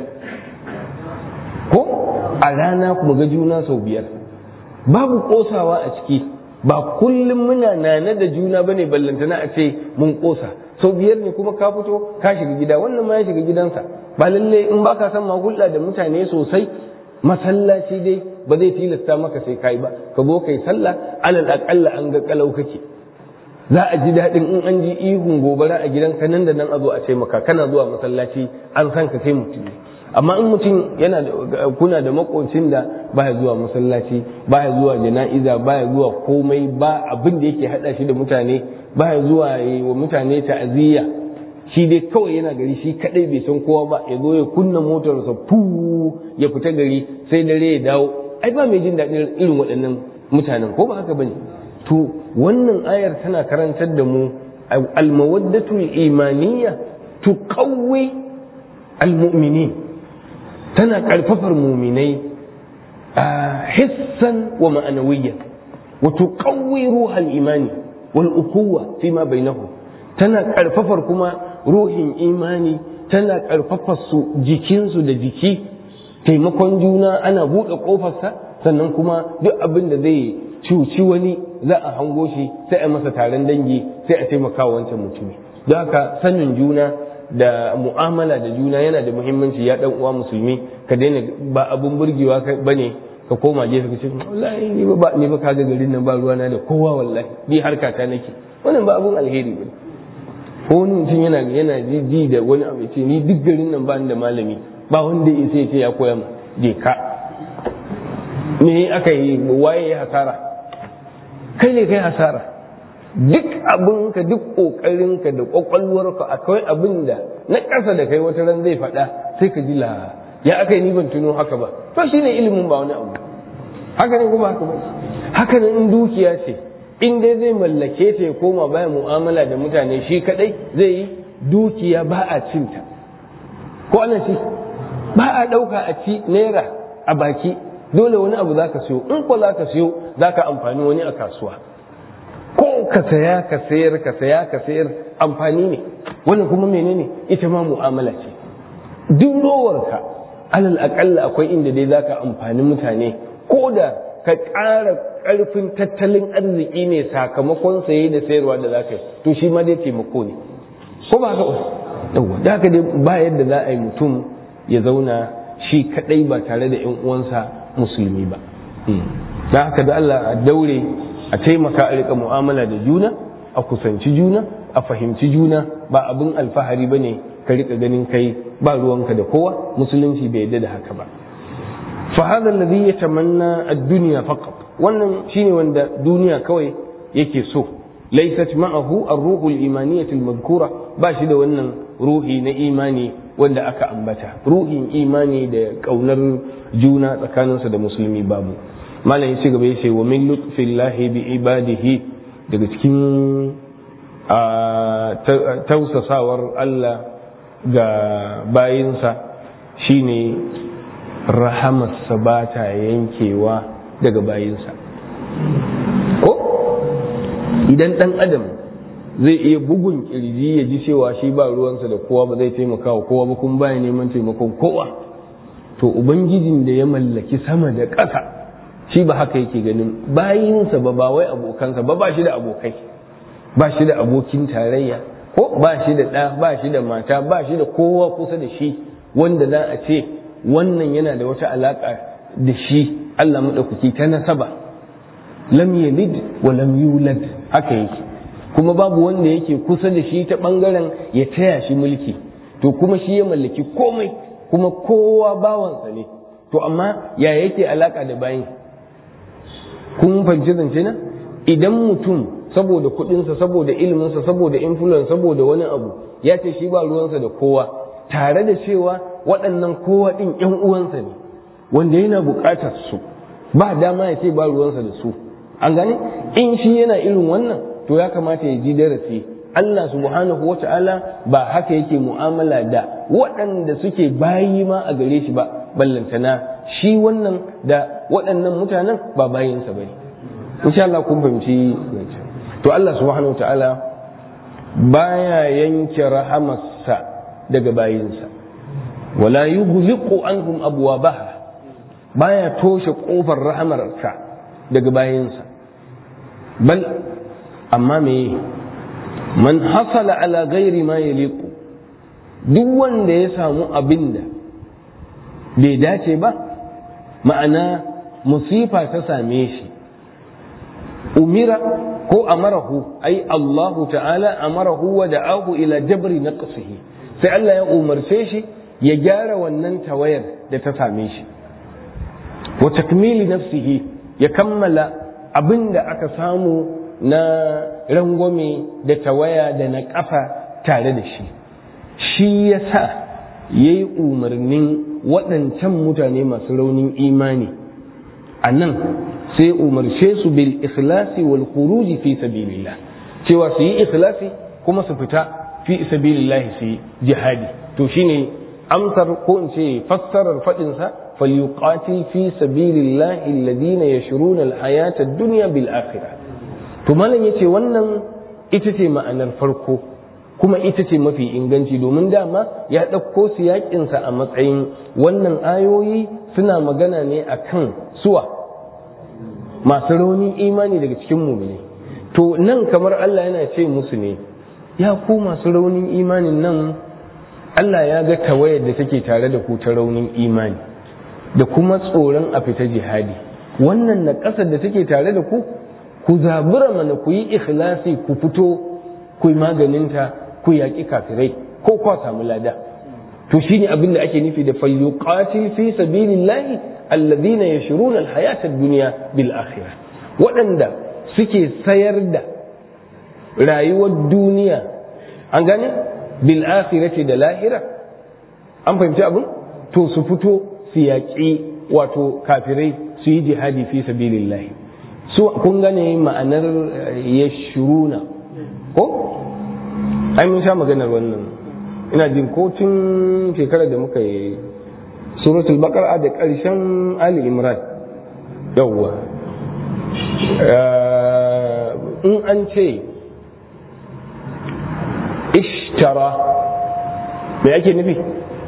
[SPEAKER 2] ko a rana mu ga juna sau biyar babu kosawa a ciki ba kullum muna nane da juna bane ballantana a ce mun kosa sau biyar ne kuma ka fito ka shiga gida wannan ma ya shiga gidansa ba lalle in ba ka san ma hulɗa da mutane sosai masallaci dai ba zai tilasta maka sai kai ba ka zo kai sallah alal aqalla an ga kalau kake za a ji daɗin in an ji ihun gobara a gidanka nan da nan a zo a ce maka kana zuwa masallaci an san ka kai mutum amma in mutum yana kuna da makocin da baya zuwa masallaci baya zuwa jana'iza baya zuwa komai ba abin da yake hada shi da mutane baya zuwa wa mutane ta'aziyya shi dai kawai yana gari shi kadai bai san kowa ba ya zo ya kunna motarsa fu ya fita gari sai dare ya dawo ai ba mai jin daɗin irin waɗannan mutanen ko ba haka bane to wannan ayar tana karantar da mu almawaddatul imaniyya tuqawwi almu'minin tana ƙarfafar muminai a hissan wa ma'anawiyyan wa tuqawwi ruhal imani wal ukuwa fi ma bainahum tana ƙarfafar kuma ruhin imani tana ƙarfafar su jikinsu da jiki taimakon juna ana buɗe ƙofarsa sannan kuma duk abin da zai cuci wani za a hango shi sai a masa taron dangi sai a taimaka wancan mutumi don haka sanin juna da mu'amala da juna yana da muhimmanci ya dan uwa musulmi ka daina ba abun burgewa bane ka koma gefe ka ce wallahi ni ba ni ba kaga garin nan ba ruwana da kowa wallahi ni harka ta nake wannan ba abun alheri bane ko wani mutum yana yana ji da wani abu ce ni duk garin nan ba ni da malami ba wanda ya sai ce ya koya mu je ka me aka yi waye ya hasara kai ne kai hasara duk abinka duk ƙoƙarinka da ƙwaƙwalwarka akwai abin da na ƙasa da kai wata ran zai faɗa sai ka ji la ya aka yi ni ban tuno haka ba to shi ne ilimin ba wani abu haka ne kuma haka ba haka ne in dukiya ce in dai zai mallake ta ya koma baya mu'amala da mutane shi kadai zai yi dukiya ba a cinta ko ana ci ba a ɗauka a ci naira a baki dole wani abu za ka siyo in ko za ka siyo za ka amfani wani a kasuwa ko ka saya ka sayar ka saya ka sayar amfani ne wannan kuma menene ita ma mu'amala ce duk rowarka alal akalla akwai inda dai zaka amfani mutane ko da ka ƙara ƙarfin tattalin arziki ne sakamakon saye da sayarwa da za ka yi to shi ma dai taimako ne ko ba haka yawa da haka dai ba yadda za a yi mutum ya zauna shi kadai ba tare da yan uwansa musulmi ba da haka da Allah a daure a taimaka a rika mu'amala da juna a kusanci juna a fahimci juna ba abin alfahari ba ne ka rika ganin kai ba ruwanka da kowa musulunci bai yadda da haka ba fa hadha alladhi yatamanna ad-dunya faqat wannan shine wanda duniya kawai yake so laysat ma'ahu ar-ruhu al-imaniyyah al-madhkura ba shi da wannan ruhi na imani wanda aka ambata ruhin imani da kaunar juna tsakaninsa da musulmi babu malam ya ci gaba ya ce wa min lutfillahi bi ibadihi daga cikin tausasawar Allah ga bayinsa shine rahamarsa ba ta yankewa daga bayinsa ko idan ɗan adam zai iya bugun kirji ya ji cewa shi ba ruwansa da kowa ba zai taimaka wa kowa ba kuma baya neman taimakon kowa to ubangijin da ya mallaki sama da ƙasa shi ba haka yake ganin bayinsa ba ba wai abokansa ba ba shi da abokai ba shi da abokin tarayya ko ba shi da ɗa ba shi da mata ba shi da kowa kusa da shi wanda za a ce wannan yana da wata alaƙa da shi Allah maɗaukaki ta nasaba lam yalid wa lam yulad haka yake kuma babu wanda yake kusa da shi ta ɓangaren ya taya shi mulki to kuma shi ya mallaki komai kuma kowa bawansa ne to amma ya yake alaƙa da bayin kun fahimci zance na idan mutum saboda kuɗinsa saboda iliminsa saboda influence saboda wani abu ya ce shi ba ruwansa da kowa tare da cewa waɗannan kowa ɗin ‘yan uwansa ne wanda yana buƙatar su ba dama ya ce ba ruwansa da su an gane in shi yana irin wannan to ya kamata ya ji darasi Allah subhanahu wa ta'ala ba haka yake mu'amala da waɗanda suke bayi ma a gare shi ba ballantana shi wannan da waɗannan mutanen ba bayinsa ba ne insha Allah kun fahimci to Allah subhanahu wa ta'ala baya yanke rahamarsa daga bayinsa wala yughliqu anhum abwabaha baya toshe kofar rahamarsa daga bayinsa bal amma me man hasala ala ghairi ma yaliqu duk wanda ya samu abin da bai dace ba ma'ana musifa ta same shi umira ko amarahu ai Allahu ta'ala amarahu wa da'ahu ila jabri naqsihi sai Allah ya umarce shi ya gyara wannan tawayar da ta same shi wa takmili nafsihi ya kammala abin da aka samu na rangwame da tawaya da na ƙafa tare da shi shi ya sa ya yi umarnin waɗancan mutane masu raunin imani a nan sai umarce su bil ikhlasi wal khuruji fi sabilillah cewa su yi ikhlasi kuma su fita fi sabilillah su yi jihadi to shine amsar ko in ce fassarar faɗinsa falyuqatil fi sabilillah alladhina yashruna alhayata ad-dunya bil akhirah to malam yace wannan ita ce ma'anar farko kuma ita ce mafi inganci domin dama ya ɗauko siyakinsa a matsayin wannan ayoyi suna magana ne akan suwa masu raunin imani daga cikin mumini to nan kamar Allah yana ce musu ne ya ku masu raunin imanin nan Allah ya ga tawayar da take tare da ku ta raunin imani da kuma tsoron a fita jihadi wannan na ƙasar da take tare da ku ku zabura mana ku yi ikhlasi ku fito ku yi maganinta ku yaƙi kafirai ko kwa samu lada to shine abin da ake nufi da falyuqati fi sabilillahi alladhina yashruna alhayata ad-dunya bil akhirah waɗanda suke sayar da rayuwar duniya an gane bil akhirati da lahira an fahimci abin to su fito su yaƙi wato kafirai su yi jihadi fi sabilillahi su kun gane ma'anar yashruna ko ai mun sha maganar wannan ina jin ko tun shekarar da muka yi suratul baqara da ƙarshen ali imran yawwa in an ce ishtara me ake nufi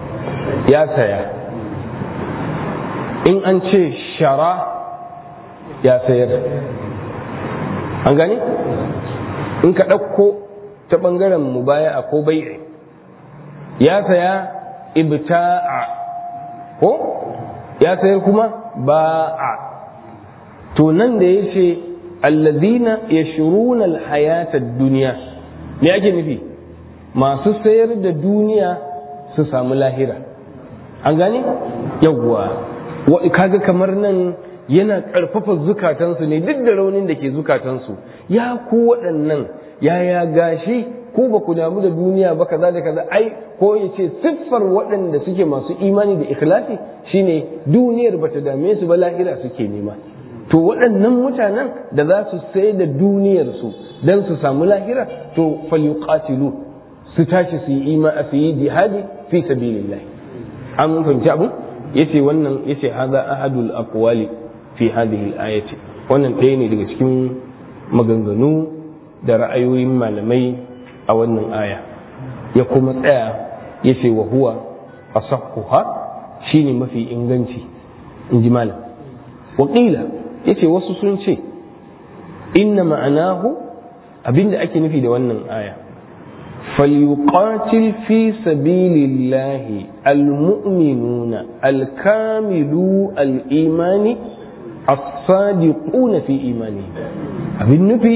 [SPEAKER 2] ya saya in an ce shara ya sayar an gane in ka ɗauko ta ɓangaren mu baya a ko bai'i ya saya ibta'a ko ya sayar kuma ba'a to nan da ya ce allazina yashruna alhayata duniya me ake nufi masu sayar da duniya su samu lahira an gane yawwa kaga kamar nan yana ƙarfafa zukatansu ne duk da raunin da ke zukatansu ya ku waɗannan yaya gashi ko ba ku damu da duniya ba kaza da kaza ai ko ya ce siffar waɗanda suke masu imani da ikhlasi shine duniyar bata dame su ba lahira suke nema to waɗannan mutanen da za su sai da duniyarsu don su samu lahira to falyuqatilu su tashi su yi ima su yi jihadi fi sabilillah an fahimci abu yace wannan yace hadha ahadul aqwali fi hadhihi al-ayati wannan ɗaya ne daga cikin maganganu da ra'ayoyin malamai a wannan aya ya kuma tsaya yace wa huwa asahhuha shine mafi inganci in ji malam wakila yace wasu sun ce inna ma'anahu abinda ake nufi da wannan aya فليقاتل في سبيل الله المؤمنون الكاملو الإيمان الصادقون في إيمانهم abin nufi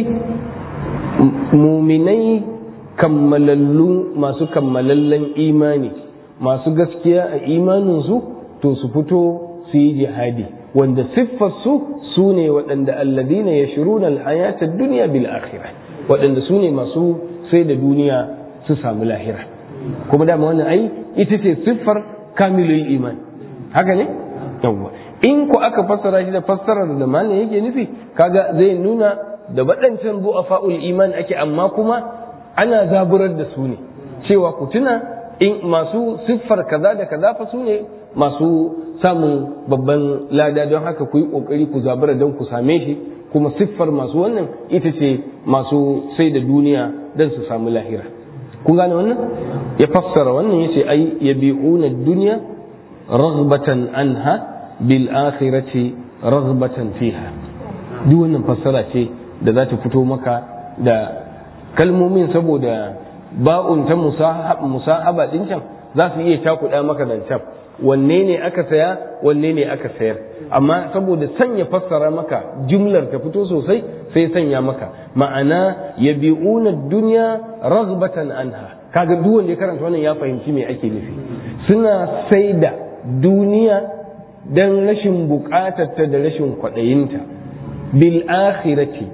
[SPEAKER 2] muminai kammalallu masu kammalallen imani masu gaskiya a imaninsu to su fito su yi jihadi wanda siffarsu su ne waɗanda alladina ya shiru na alhayatar duniya bil akhirah waɗanda su ne masu sai da duniya su samu lahira kuma dama wannan ai ita ce siffar kamilul iman haka ne yawwa in ku aka fassara shi da fassarar da malam yake nufi kaga zai nuna da waɗancan fa'ul iman ake amma kuma ana zaburar da su ne cewa ku tuna in masu siffar kaza da kaza fa su ne masu samun babban lada don haka ku yi ƙoƙari ku zabura don ku same shi kuma siffar masu wannan ita ce masu sai da duniya don su samu lahira kun gane wannan ya fassara wannan yace ai yabi'una dunya raghbatan anha bil akhirati raghbatan fiha duk wannan fassara ce da za ta fito maka da kalmomin saboda ba'un ta musahaba din can za su iya takuɗa maka zancen wanne ne aka saya wanne ne aka sayar amma saboda sanya fassara maka jumlar ta fito sosai sai sanya maka ma'ana yabi'una dunya raghbatan anha kaga duk wanda ya karanta wannan ya fahimci me ake nufi suna sai da duniya dan rashin bukatarta da rashin kwaɗayinta bil akhirati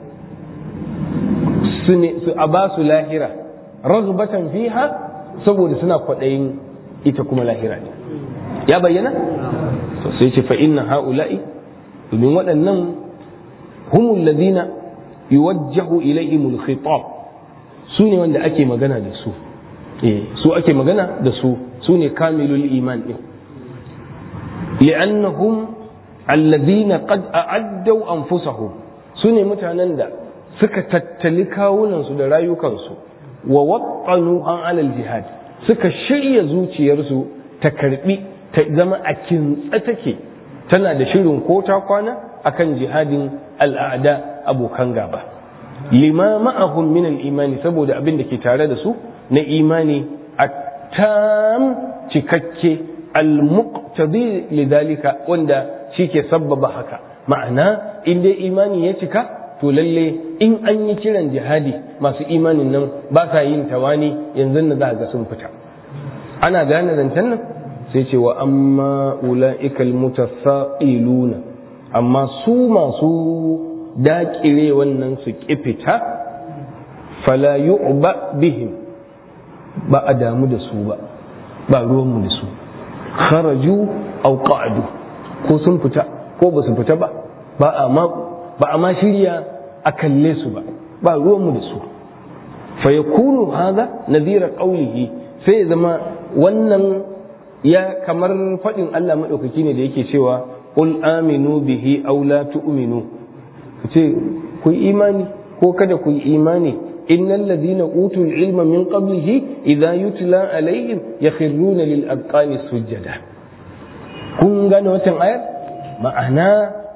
[SPEAKER 2] su a ba su lahira raghbatan fiha saboda suna kwaɗayin ita kuma lahira ne ya bayyana to sai ce fa inna haula'i domin waɗannan humul ladina yuwajjahu ilaihimul khitab su ne wanda ake magana da su eh su ake magana da su su ne kamilul iman din li'annahum alladhina qad a'addu anfusahum su ne mutanen da suka tattali kawunansu da rayukansu wa waqqanu an alal jihad suka shirya zuciyarsu ta karbi ta zama a kintsa take tana da shirin ko ta kwana akan jihadin al'ada abokan gaba lima ma'ahum min al-imani saboda abin da ke tare da su na imani at-tam cikakke al-muqtadi lidalika wanda shike sabbaba haka ma'ana in dai imani ya cika to lalle in an yi kiran jihadi masu imanin nan ba sa yin tawani yanzu na za ga sun fita ana gane zancen nan sai ce wa amma ula'ikal mutasaqiluna amma su masu daƙire wannan su fita fala yu'ba bihim ba a damu da su ba ba ruwanmu da su kharaju aw qa'du ko sun fita ko ba su fita ba ba a ma ba a ma shirya a kalle su ba ba ruwanmu da su fa yakunu hadha nadhira qawlihi sai ya zama wannan ya kamar faɗin Allah maɗaukaki ne da yake cewa qul aminu bihi aw la tu'minu ce ku yi imani ko kada ku yi imani innal ladina utul ilma min qablihi idza yutla alaihim yakhruna lil azqani sujada kun gane watan ayar ma'ana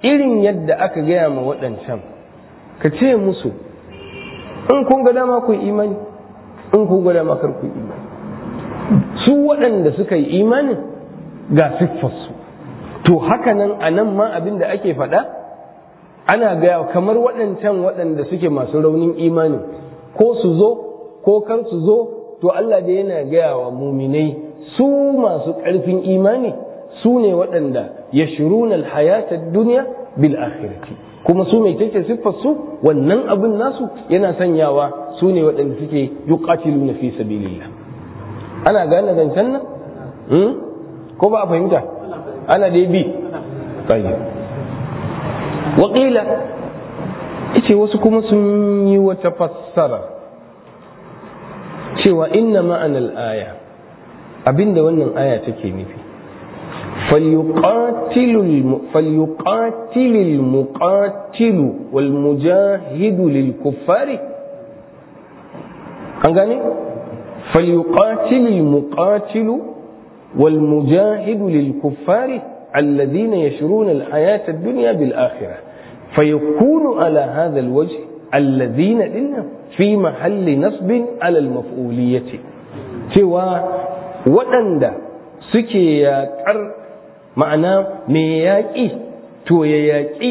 [SPEAKER 2] irin yadda aka gaya ma waɗancan ka ce musu in kun ga dama ku imani in kun ga dama kar ku imani su waɗanda suka yi imanin ga siffarsu to haka nan a nan ma abin da ake faɗa ana gaya kamar waɗancan waɗanda suke masu raunin imanin ko su zo ko kar su zo to Allah da yana gaya wa muminai su masu ƙarfin imani su ne waɗanda ya shiruna alhayatar duniya bil akhirati kuma su mai tace siffar su wannan abin nasu yana sanyawa su ne waɗanda suke yuqatiluna fi sabilillah ana gane zancen nan ko ba a fahimta ana dai bi tayyib waƙila ce wasu kuma sun yi wata fassara cewa inna ma'anar aya abinda wannan aya take nufi فليقاتل المقاتل والمجاهد للكفار أنغاني فليقاتل المقاتل والمجاهد للكفار الذين يشرون الحياة الدنيا بالآخرة فيكون على هذا الوجه الذين إن في محل نصب على المفعولية سوى waɗanda suke yaƙar ma'ana mai yaƙi to ya yaƙi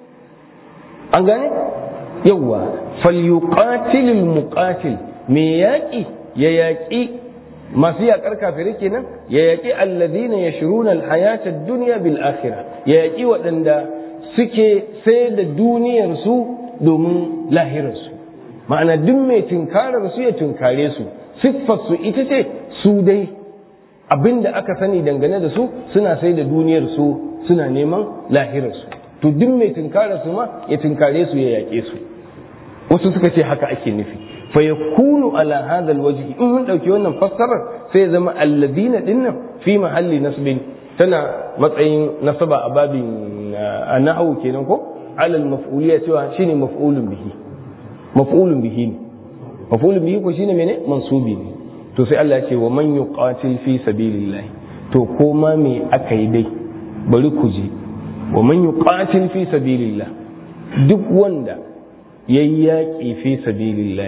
[SPEAKER 2] an gane yawwa falyuqatilul muqatil mai yaƙi ya yaƙi masu yaƙar kafirai kenan ya yaƙi alladhina yashruna alhayata ad-dunya bil akhirah ya yaƙi waɗanda suke sai da duniyar su domin lahirarsu ma'ana duk mai tunkarar su ya tunkare su siffar su ita ce su dai abin da aka sani dangane da su suna sai da duniyar su suna neman lahirarsu to duk mai tunkara su ma ya tunkare su ya yaƙe su wasu suka ce haka ake nufi fa yakunu ala hadha alwajhi in mun dauki wannan fassarar sai ya zama alladina dinnan fi mahalli nasbin tana matsayin nasaba a babin a nahwu kenan ko ala almaf'uliyya cewa shine maf'ulun bihi maf'ulun bihi ne maf'ulun bihi ko shine mene mansubi ne to sai Allah ce wa man yuqatil fi sabilillah to ko ma me aka yi dai bari ku je wa man yuqatil fi sabilillah duk wanda yayi yaƙi fi sabilillah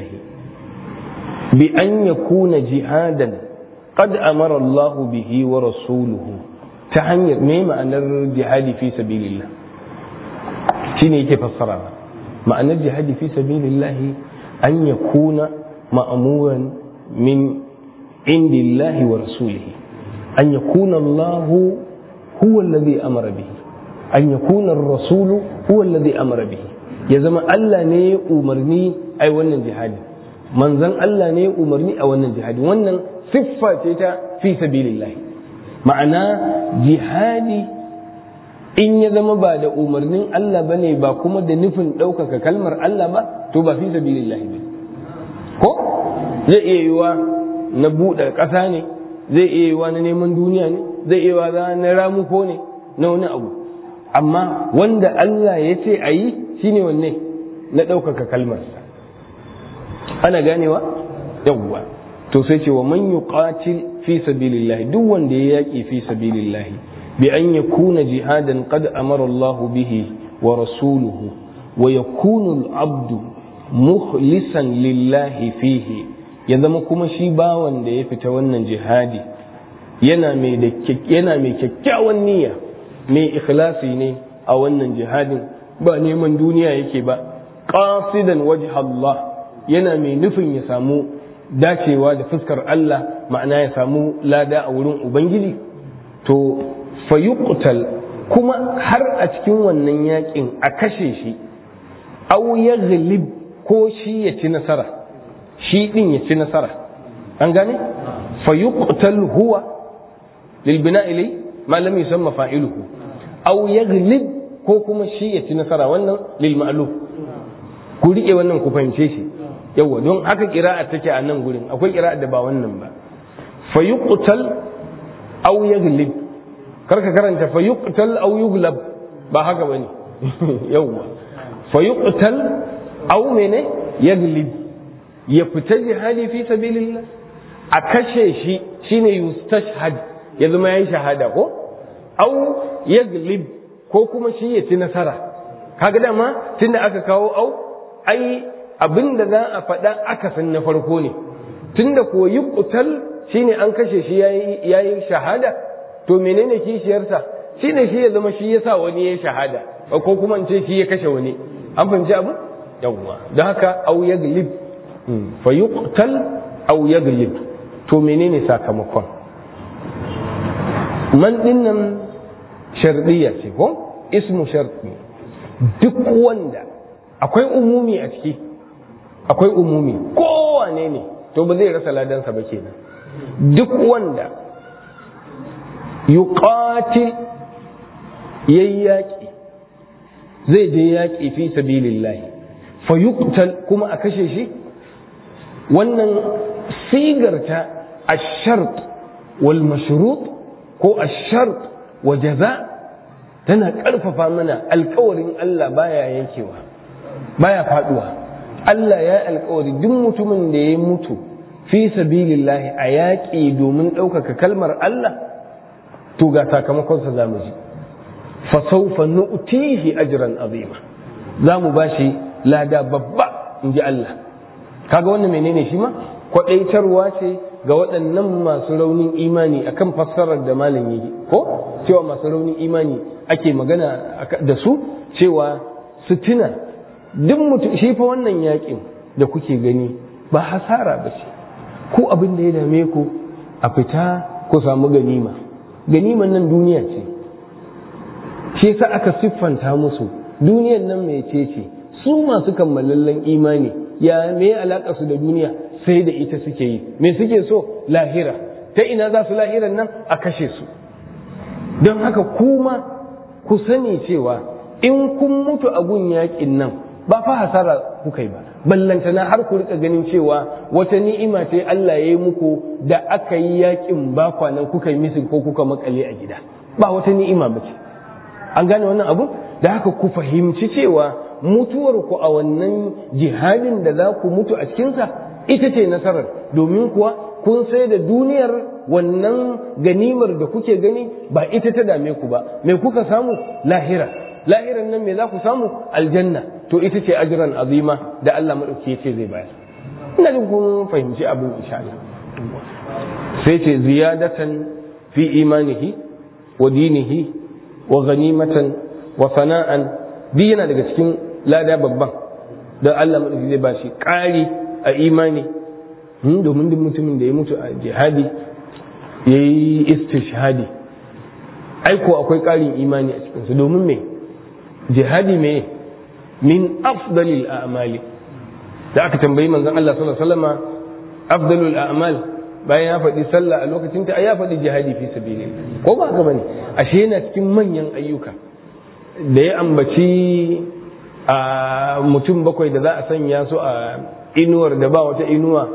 [SPEAKER 2] bi an yakuna jihadan qad amara Allah bihi wa rasuluhu ta hanyar me ma'anar jihadi fi sabilillah shine yake fassara ma'anar jihadi fi sabilillah an yakuna ma'muran min عند الله ورسوله أن يكون الله هو الذي أمر به أن يكون الرسول هو الذي أمر به ya zama Allah ne ya umarni a wannan jihadi manzon Allah ne ya umarni a wannan jihadi wannan siffa ce ta fi sabilillah ma'ana jihadi in ya zama ba da umarnin Allah bane ba kuma da nufin ɗaukaka kalmar Allah ba to ba fi sabilillah ba ko zai iya yiwa na buɗe ƙasa ne zai iya yiwa na neman duniya ne zai iya yiwa na ramuko ne na wani abu amma wanda Allah ya ce a yi shine wanne na ɗaukaka kalmarsa ana ganewa yawwa to sai ce wa man yuqatil fi sabilillah duk wanda ya yaƙi fi sabilillah bi an yakuna jihadan qad amara Allah bihi wa rasuluhu wa yakunu al-abdu mukhlisan lillahi fihi ya zama kuma shi bawan da ya fita wannan jihadi yana mai yana mai kyakkyawan niyya mai ikhlasi ne a wannan jihadin ba neman duniya yake ba qasidan wajh Allah yana mai nufin ya samu dacewa da fuskar Allah ma'ana ya samu lada a wurin ubangiji to fayuqtal kuma har a cikin wannan yakin a kashe shi aw yaghlib ko shi ya ci nasara shi din ya ci nasara an gane fayuqtal huwa lil bina'i li ma lam yusamma fa'iluhu aw yaghlib ko kuma shi ya ci nasara wannan lil ma'luf ku rike wannan ku fahimce shi yawa don haka kira'a take a nan gurin akwai kira'a da ba wannan ba fayuqtal aw yaghlib karka karanta fayuqtal aw yughlab ba haka bane yawa fayuqtal aw mene yaghlib ya fita jihadi fi sabilillah a kashe shi shine yustashhad ya zama yayi shahada ko aw yaglib ko kuma shi ya ci nasara kaga dama tunda aka kawo au ai abin da za a faɗa akasin na farko ne tunda ko yi kutal shine an kashe shi yayi shahada to menene kishiyarsa shine shi ya zama shi ya sa wani ya shahada ko kuma in ce shi ya kashe wani an fahimci abu yawwa don haka au yaglib fa yuqtal au yaglib to menene sakamakon man dinnan shardiya ce ko ismu sharti duk wanda akwai umumi a ciki akwai umumi kowane ne to ba zai rasa ladansa ba kenan duk wanda yuqatil yayi yaƙi zai je yaƙi fi sabilillahi fa yuqtal kuma a kashe shi wannan sigarta ash-shart wal mashrut ko ash-shart wa jaza tana ƙarfafa mana alkawarin Allah baya yankewa baya faduwa Allah ya alkawari duk mutumin da ya mutu fi sabilillahi a yaƙi domin ɗaukaka kalmar Allah to ga sakamakonsa za mu ji fa sawfa nu'tihi ajran azima za mu bashi lada babba in ji Allah kaga wannan menene shi ma kwadaitarwa ce ga waɗannan masu raunin imani akan fassarar da malam yi ko cewa masu raunin imani ake magana da su cewa su tuna duk mutum shi fa wannan yakin da kuke gani ba hasara ba ce ko abin da ya dame ku a fita ku samu ganima ganiman nan duniya ce shi yasa aka siffanta musu duniyan nan mai ce ce su masu kammalallen imani ya me alaka su da duniya sai da ita suke yi me suke so lahira ta ina za su lahiran nan a kashe su don haka kuma ku sani cewa in kun mutu a gun yakin nan ba fa hasara kuka yi ba ballantana har ku rika ganin cewa wata ni'ima ce Allah ya yi muku da aka yi yakin ba kwanan kuka yi misin ko kuka makale a gida ba wata ni'ima ba ce an gane wannan abu da haka ku fahimci cewa mutuwar ku a wannan jihadin da za ku mutu a cikinsa ita ce nasarar domin kuwa kun sai da duniyar wannan ganimar da kuke gani ba ita ta dame ku ba me kuka samu lahira lahiran nan me za ku samu aljanna to ita ce ajiran azima da Allah madauki ya ce zai bayar ina jin kun fahimci abin insha Allah sai ce ziyadatan fi imanihi wa dinihi wa ganimatan wa sana'an duk yana daga cikin lada babban da Allah madauki zai bashi ƙari a imani domin duk mutumin da ya mutu a jihadi ya yi istishhadi aiko akwai ƙarin imani a cikinsu domin me jihadi me min afdalil a'mali da aka tambayi manzon Allah sallallahu alaihi wasallam afdalul a'mal bayan ya faɗi sallah a lokacin ta ya faɗi jihadi fi sabilillah ko ba haka bane ashe yana cikin manyan ayyuka da ya ambaci a mutum bakwai da za a sanya su a inuwar da ba wata inuwa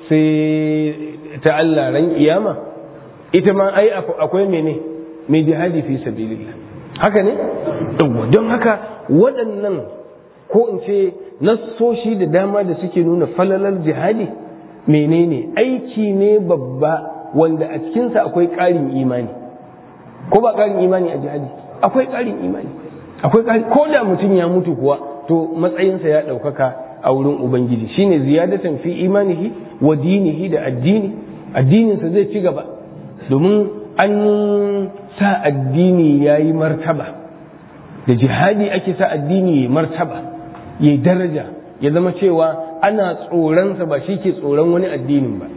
[SPEAKER 2] sai ta Allah ran kiyama ita ma ai akwai mene mai jihadi fi sabilillah haka ne don haka waɗannan ko in ce nassoshi da dama da suke nuna falalar jihadi menene aiki ne babba wanda a cikinsa akwai ƙarin imani ko ba ƙarin imani a jihadi akwai ƙarin imani akwai ƙarin ko da mutum ya mutu kuwa to matsayinsa ya ɗaukaka a wurin ubangiji shine ziyadatan fi imanihi wa dinihi da addini addininsa zai ci gaba domin an sa addini ya yi martaba da jihadi ake sa addini ya martaba ya daraja ya zama cewa ana tsoronsa ba shi ke tsoron wani addinin ba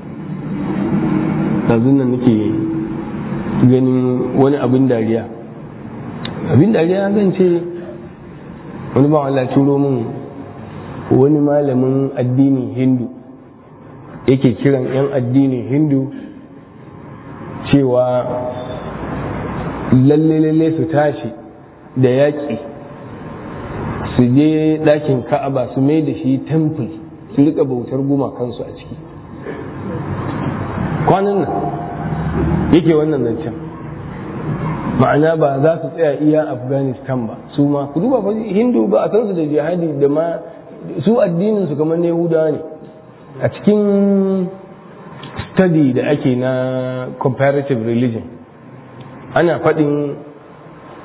[SPEAKER 2] yanzu nan nake ganin wani abin dariya abin dariya zan ce wani ba Allah turo min wani malamin addinin hindu yake kiran 'yan addinin hindu cewa lalle-lalle su tashi da yaƙi su je ɗakin ka'aba su mai da shi temple su rika bautar gumakansu a ciki kwanan nan yake wannan zancen ma'ana ba za su tsaya iya afghanistan ba su ma ku duba fa hindu ba a san su da jihadi da ma su addinin su kamar na yahudawa ne a cikin study da ake na comparative religion ana faɗin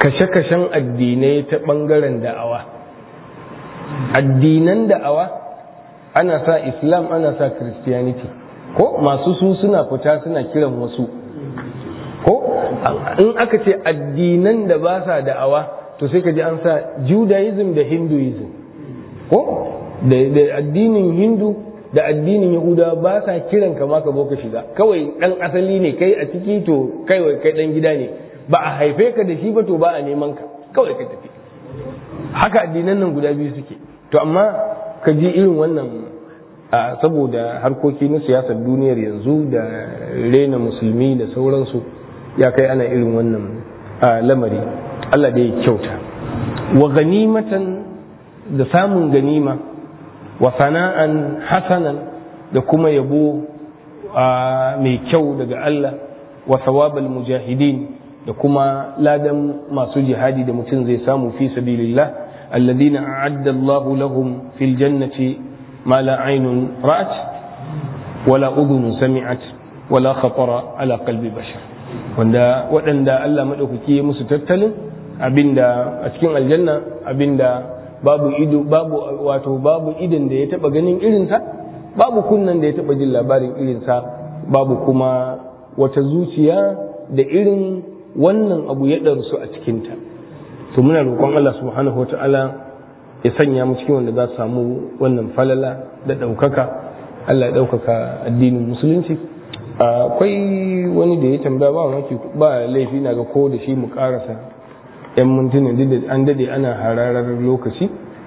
[SPEAKER 2] kashe-kashen addinai ta ɓangaren da'awa addinan da'awa ana sa islam ana sa christianity ko masu su suna fita suna kiran wasu ko in aka ce addinan da ba sa da'awa to sai ka ji an sa judaism da hinduism ko da addinin hindu da addinin yahuda ba sa kiran ka ma ka zo ka shiga kawai dan asali ne kai a ciki to kai kai dan gida ne ba a haife ka da shi ba to ba a neman ka kawai ka tafi haka addinan nan guda biyu suke to amma ka ji irin wannan saboda harkoki na siyasar duniyar yanzu da rena musulmi da sauransu ya kai ana irin wannan lamari Allah da ya kyauta wa ganimatan da samun ganima wa sana'an hasanan da kuma yabo mai kyau daga Allah wa sawabal mujahidin da kuma ladan masu jihadi da mutum zai samu fi sabilillah alladhina a'adda Allah lahum fil jannati ma la aynun ra'at wala udhun sami'at wala khatara ala qalbi bashar wanda waɗanda Allah madaukaki ya musu tattalin abinda a cikin aljanna abinda babu ido babu wato babu idan da ya taba ganin irinsa babu kunnan da ya taba jin labarin irinsa babu kuma wata zuciya da irin wannan abu ya ɗarsu a cikinta to muna roƙon Allah subhanahu wa ta'ala ya sanya mu cikin wanda za su samu wannan falala da ɗaukaka Allah ya ɗaukaka addinin musulunci akwai wani da ya tambaya ba maki ba laifi na ga ko da shi mu karasa yan mintunan an dade ana hararar lokaci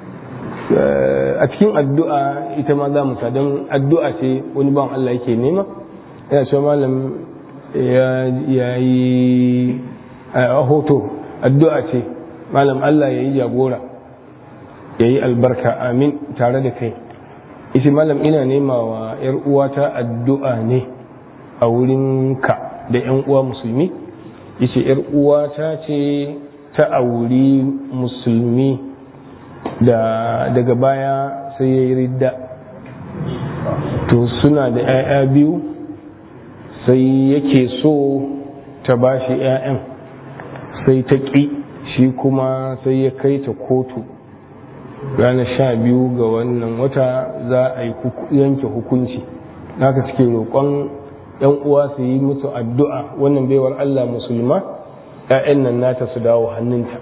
[SPEAKER 2] a cikin addu'a ita ma za mu don addu'a ce wani ban Allah yake nema yana cewa malam ya yi a hoto addu'a ce malam Allah ya yi jagora ya yi albarka amin tare da kai isi malam ina nema wa ‘yar uwata addu'a ne a wurin ka da ‘yan uwa musulmi yace ‘yar uwata ce ta auri musulmi da daga baya sai ya yi ridda to suna da ‘ya'ya biyu sai yake so ta ba shi ‘ya'yan sai ta ƙi shi kuma sai ya kai ta kotu ranar sha biyu ga wannan wata za a yi yanke hukunci naka suke roƙon ‘yan uwa su yi musu addu'a wannan baiwar Allah musulma ‘ya'yan nan nata su dawo hannunta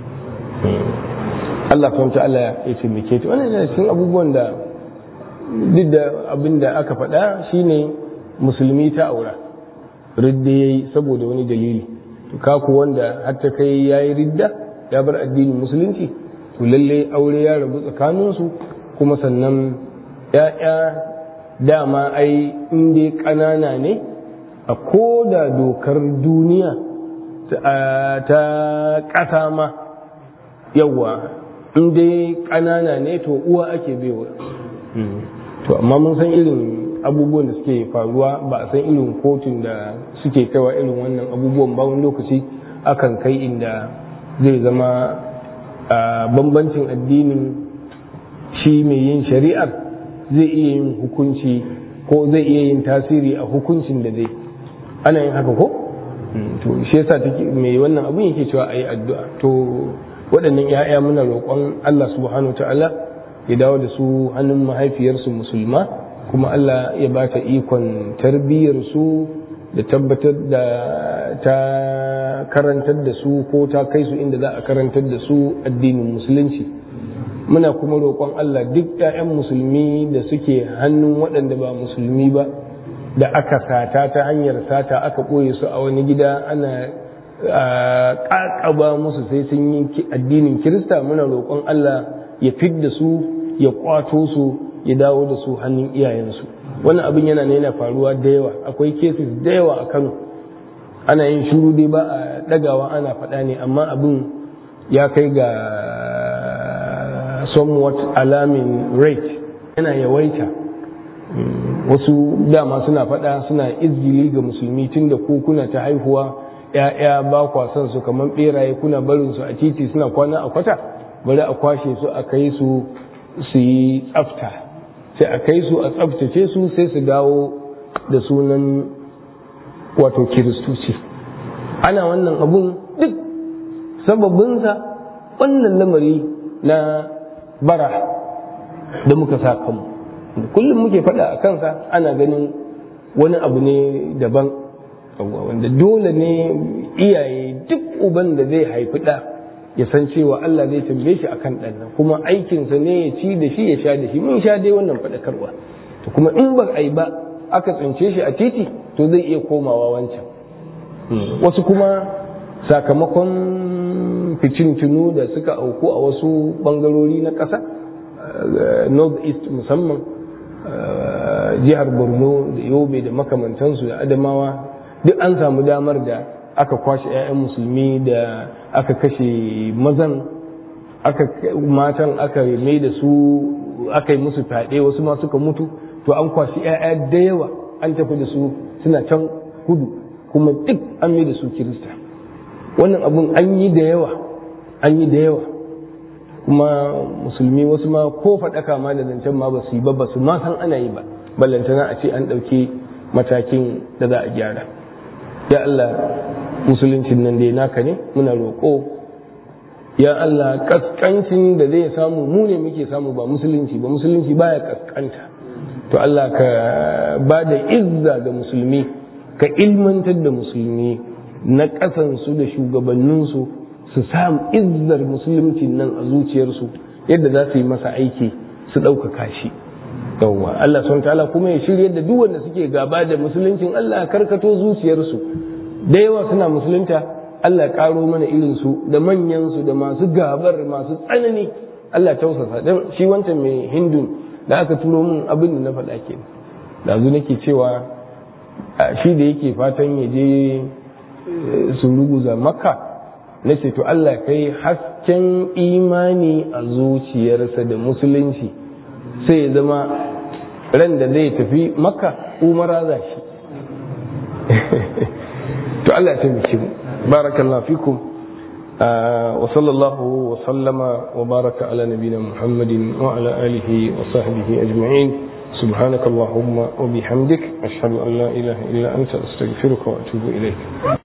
[SPEAKER 2] Allah fahimta Allah ya taimake ta wannan yana cikin abubuwan da duk da abin da aka faɗa shine musulmi ta aura ridda ya yi saboda wani dalili to kaku wanda har ta kai ya yi ridda ya bar addinin musulunci to lalle aure ya rabu tsakaninsu kuma sannan ya'ya dama ai in dai ƙanana ne a koda dokar duniya ta ƙasa ma yawa in dai ƙanana ne to uwa ake baiwa to amma mun san irin abubuwan da suke faruwa ba a san irin kotun da suke kaiwa irin wannan abubuwan ba wani lokaci akan kai inda zai zama bambancin addinin shi mai yin shari'ar zai iya yin hukunci ko zai iya yin tasiri a hukuncin da zai ana yin haka ko to shi yasa take mai wannan abun yake cewa ayi addu'a to waɗannan 'ya'ya muna roƙon Allah subhanahu ta'ala ya dawo da su hannun mahaifiyarsu musulma kuma Allah ya ba ta ikon tarbiyyarsu da tabbatar da ta karantar da su ko ta kai su inda za a karantar da su addinin musulunci muna kuma roƙon Allah duk 'ya'yan musulmi da suke hannun waɗanda ba musulmi ba da aka sata ta hanyar sata aka ɓoye su a wani gida ana ƙaƙaba musu sai sun yi addinin kirista muna roƙon Allah ya fidda su ya kwato su ya dawo da su hannun iyayensu wannan abin yana ne yana faruwa da yawa akwai cases da yawa a kano ana yin shuru dai ba a ɗagawa ana faɗa ne amma abin ya kai ga somewhat alarming rate yana yawaita wasu dama suna faɗa suna izgili ga musulmi tun da ko kuna ta haihuwa ‘ya'ya ba kwa son su kamar ɓeraye kuna barin su a titi suna kwana a kwata bari a kwashe su a kai su su yi tsafta sai a kai su a tsaftace su sai su dawo da sunan wato kiristoci ana wannan abun duk sababinsa wannan lamari na bara da muka sa kanmu kullum muke faɗa a kansa ana ganin wani abu ne daban wanda dole ne iyaye duk uban da zai haifi ɗa ya san cewa Allah zai tambaye shi akan ɗan nan kuma aikinsa ne ya ci da shi ya sha da shi mun sha dai wannan faɗakarwa to kuma in ba a yi ba aka tsince shi a titi to zai iya komawa wancan wasu kuma sakamakon ficintunu da suka auku a wasu bangarori na ƙasa north east musamman jihar borno da yobe da makamantansu da adamawa duk an samu damar da aka kwashe 'ya'yan musulmi da aka kashe mazan aka matan aka mai da su aka yi musu fyaɗe wasu ma suka mutu to an kwashi 'ya'ya da yawa an tafi da su suna can kudu kuma duk an mai da su kirista wannan abun an yi da yawa an yi da yawa kuma musulmi wasu ma ko faɗaka ma da zancen ma ba su yi ba ba su ma san ana yi ba ballantana a ce an ɗauki matakin da za a gyara ya Allah musuluncin nan dai naka ne muna roƙo ya Allah kaskancin da zai samu mu ne muke samu ba musulunci ba musulunci baya kaskanta to Allah ka ba da izza ga musulmi ka ilmantar da musulmi na ƙasansu da shugabanninsu su samu izzar musuluncin nan a zuciyarsu yadda za su yi masa aiki su ɗaukaka shi yawwa Allah sun ta'ala kuma ya shirya da duk wanda suke gaba da musuluncin Allah karkato zuciyarsu da yawa suna musulunta Allah ya karo mana irin su da manyan su da masu gabar masu tsanani Allah tausasa dan shi wancan mai hindun da aka turo min abin da na faɗa ke da zu nake cewa shi da yake fatan ya je su ruguza makka na ce to Allah kai hasken imani a zuciyarsa da musulunci sai ya zama ran da zai tafi makka umara za shi to Allah ya taimake mu barakallahu fikum wa sallallahu wa sallama wa baraka ala nabina muhammadin wa ala alihi wa sahbihi ajma'in سبحانك اللهم وبحمدك أشهد أن لا إله إلا أنت أستغفرك وأتوب إليك